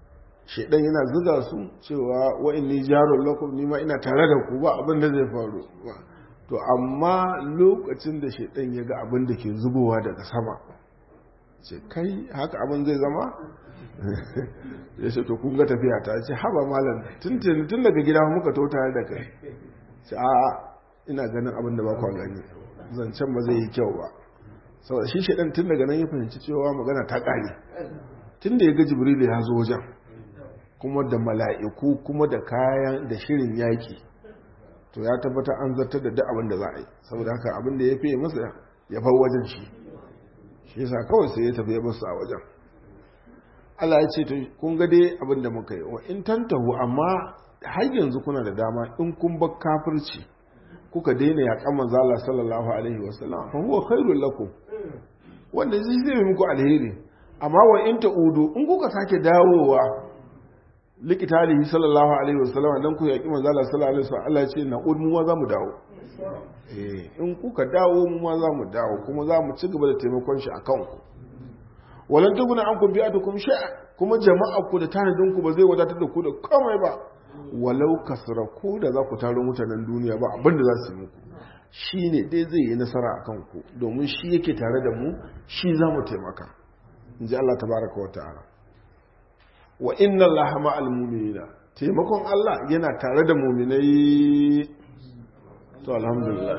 shaidan yana zuga su cewa wa inni jarun lakum ni ma ina tare da ku ba abin da zai faru to amma lokacin da shaidan ya ga abin da ke zubowa daga sama ce kai haka abin zai zama ya ce to kun ga tafiya ta ce haba malam tun daga gida muka to tare da kai ce a ina ganin abin da ba kwa gani zancen ba zai yi kyau ba saboda shi shaidan tun daga nan ya fahimci cewa magana ta kare tun da ya ga jibril ya zo wajen kuma da mala'iku kuma da kayan da shirin yaki to ya tabbata an zartar da duk abin da za a yi saboda haka abin da ya fiye masa ya bar wajen shi shi yasa kawai sai ya tafi ya basu a wajen Allah ya ce to kun ga dai abin da muka yi wa in tantahu amma har yanzu kuna da dama in kun bar kafirci kuka daina yaƙan manzo Allah sallallahu alaihi wasallam fa huwa khairul lakum wanda zai zai muku alheri amma wa in ta'udu in kuka sake dawowa likitalihi sallallahu alaihi wasallam dan ku yaƙi manzo Allah sallallahu alaihi wasallam Allah ya ce na'ud mu ma za mu dawo eh in kuka dawo mu ma za mu dawo kuma za mu ci gaba da taimakon shi akan ku walan tuguna an kun bi'atukum shay'a kuma jama'a ku da tanadin ku ba zai wadatar da ku da komai ba walau kasra ku da za ku taro mutanen duniya ba abin da za su yi muku shine dai zai yi nasara akan ku domin shi yake tare da mu shi za mu taimaka inji Allah tabaraka wa ta'ala wa inna allaha ma'al mu'minina taimakon Allah yana tare da mu'minai to alhamdulillah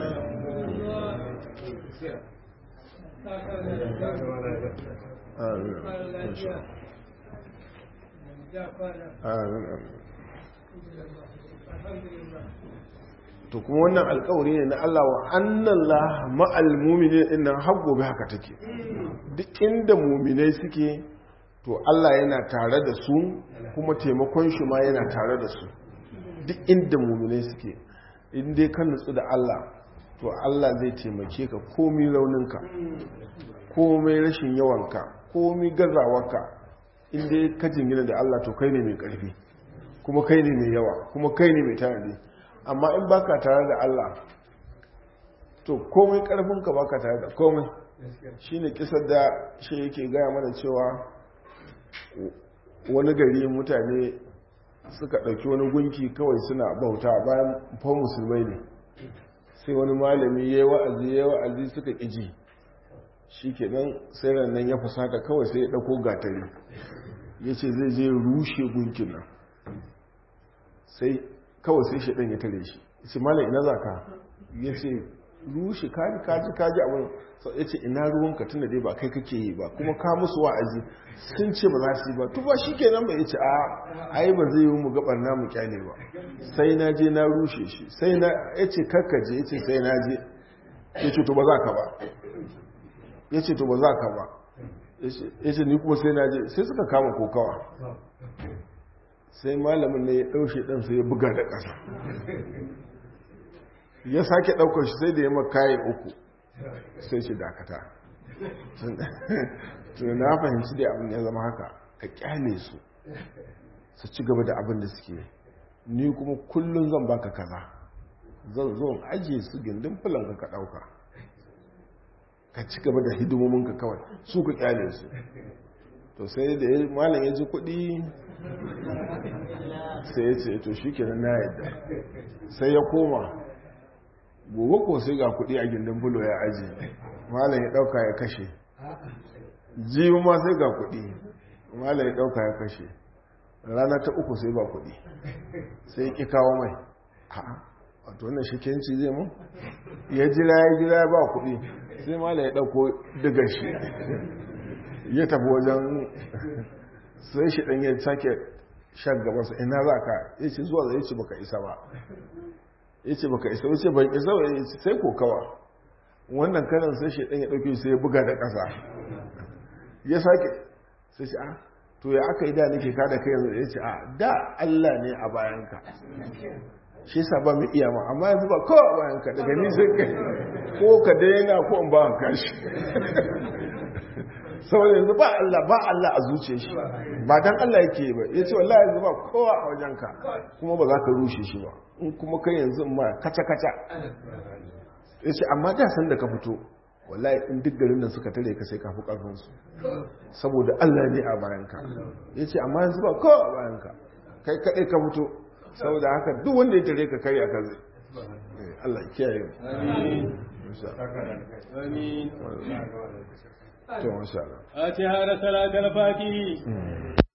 to kuma wannan alkawari ne na Allah wa annallah ma'al mu'minin din nan har gobe haka take duk inda mu'minai suke to Allah yana tare da su kuma taimakon shi ma yana tare da su duk inda mu'minai suke in dai ka nutsu da Allah to Allah zai taimake ka komai rauninka komai rashin yawanka komai gazawarka in dai ka jingina da Allah to kai ne mai karfi kuma kai ne mai yawa kuma kai ne mai tanadi amma in baka tare da Allah to komai karfinka baka tare da komai shine kisar da shi yake gaya mana cewa wani gari mutane suka ɗauki wani gunki kawai suna bauta bayan fa musulmai ne sai wani malami ya yi wa'azi ya yi wa'azi suka ƙiji shi kenan sai nan ya fusata kawai sai ya ɗauko gatari ya ce zai je rushe gunkin nan sai kawai sai shi ɗan ya tare shi ce malam ina za ka ya ce rushe kaji kaji kaji abin ya ce ina ruwanka tunda dai ba kai kake yi ba kuma ka musu wa'azi sun ce ba za su yi ba tuba shi kenan ba ya ce a ai ba zai yi mu gabar namu kyale ba sai na je na rushe shi sai na ya ce kakkaje ya ce sai na je ya ce to ba za ka ba ya ce to ba za ka ba ya ce ni kuma sai na je sai suka kama kokawa sai malamin ne ya ɗaushe ɗansa ya buga da ƙasa ya sake ɗaukar shi sai da ya makaye uku sai shi dakata tun na fahimci da abin ya zama haka ka kyale su su ci gaba da abin da suke ni kuma kullum zan baka kaza zan zo ajiye su gindin fulan ka ɗauka ka ci gaba da hidimominka kawai su ka kyale su to sai da ya malam ya ji kuɗi sai ya ce to shi kenan na yadda sai ya koma gobe ko sai ga kuɗi a gindin bulo ya aji malam ya ɗauka ya kashe jibi ma sai ga kuɗi malam ya ɗauka ya kashe rana ta uku sai ba kuɗi sai ya ƙi kawo mai wato wannan shikenci zai mu ya jira ya jira ba kuɗi sai malam ya ɗauko diga shi ya tafi wajen sai shi ɗan ya sake shan gabansa ina za ka ya ce zuwa zai ce baka isa ba ya ce baka isa wace ban isa ba ya ce sai kokawa wannan kanan sai shi ɗan ya ɗauke sai ya buga da ƙasa ya sake sai shi a to ya aka yi da nake kada kai yanzu ya ce a da Allah ne a bayanka shi sa ba mu iya ma amma yanzu ba kowa a bayanka daga ni sai kai ko ka daina ko in ba ka shi saboda yanzu ba Allah ba Allah a zuciya shi ba dan Allah yake ba ya ce wallahi yanzu ba kowa a wajenka kuma ba za ka rushe shi ba in kuma kai yanzu ma kaca kaca ya ce amma da san da ka fito wallahi in duk garin nan suka tare ka sai ka fi karfinsu saboda allah ne a bayanka ya ce amma yanzu ba kowa a bayanka kai kaɗai ka fito saboda haka duk wanda ya tare ka karya ka zai allah kiyaye amin to masha Allah fatiha da salatul fatihi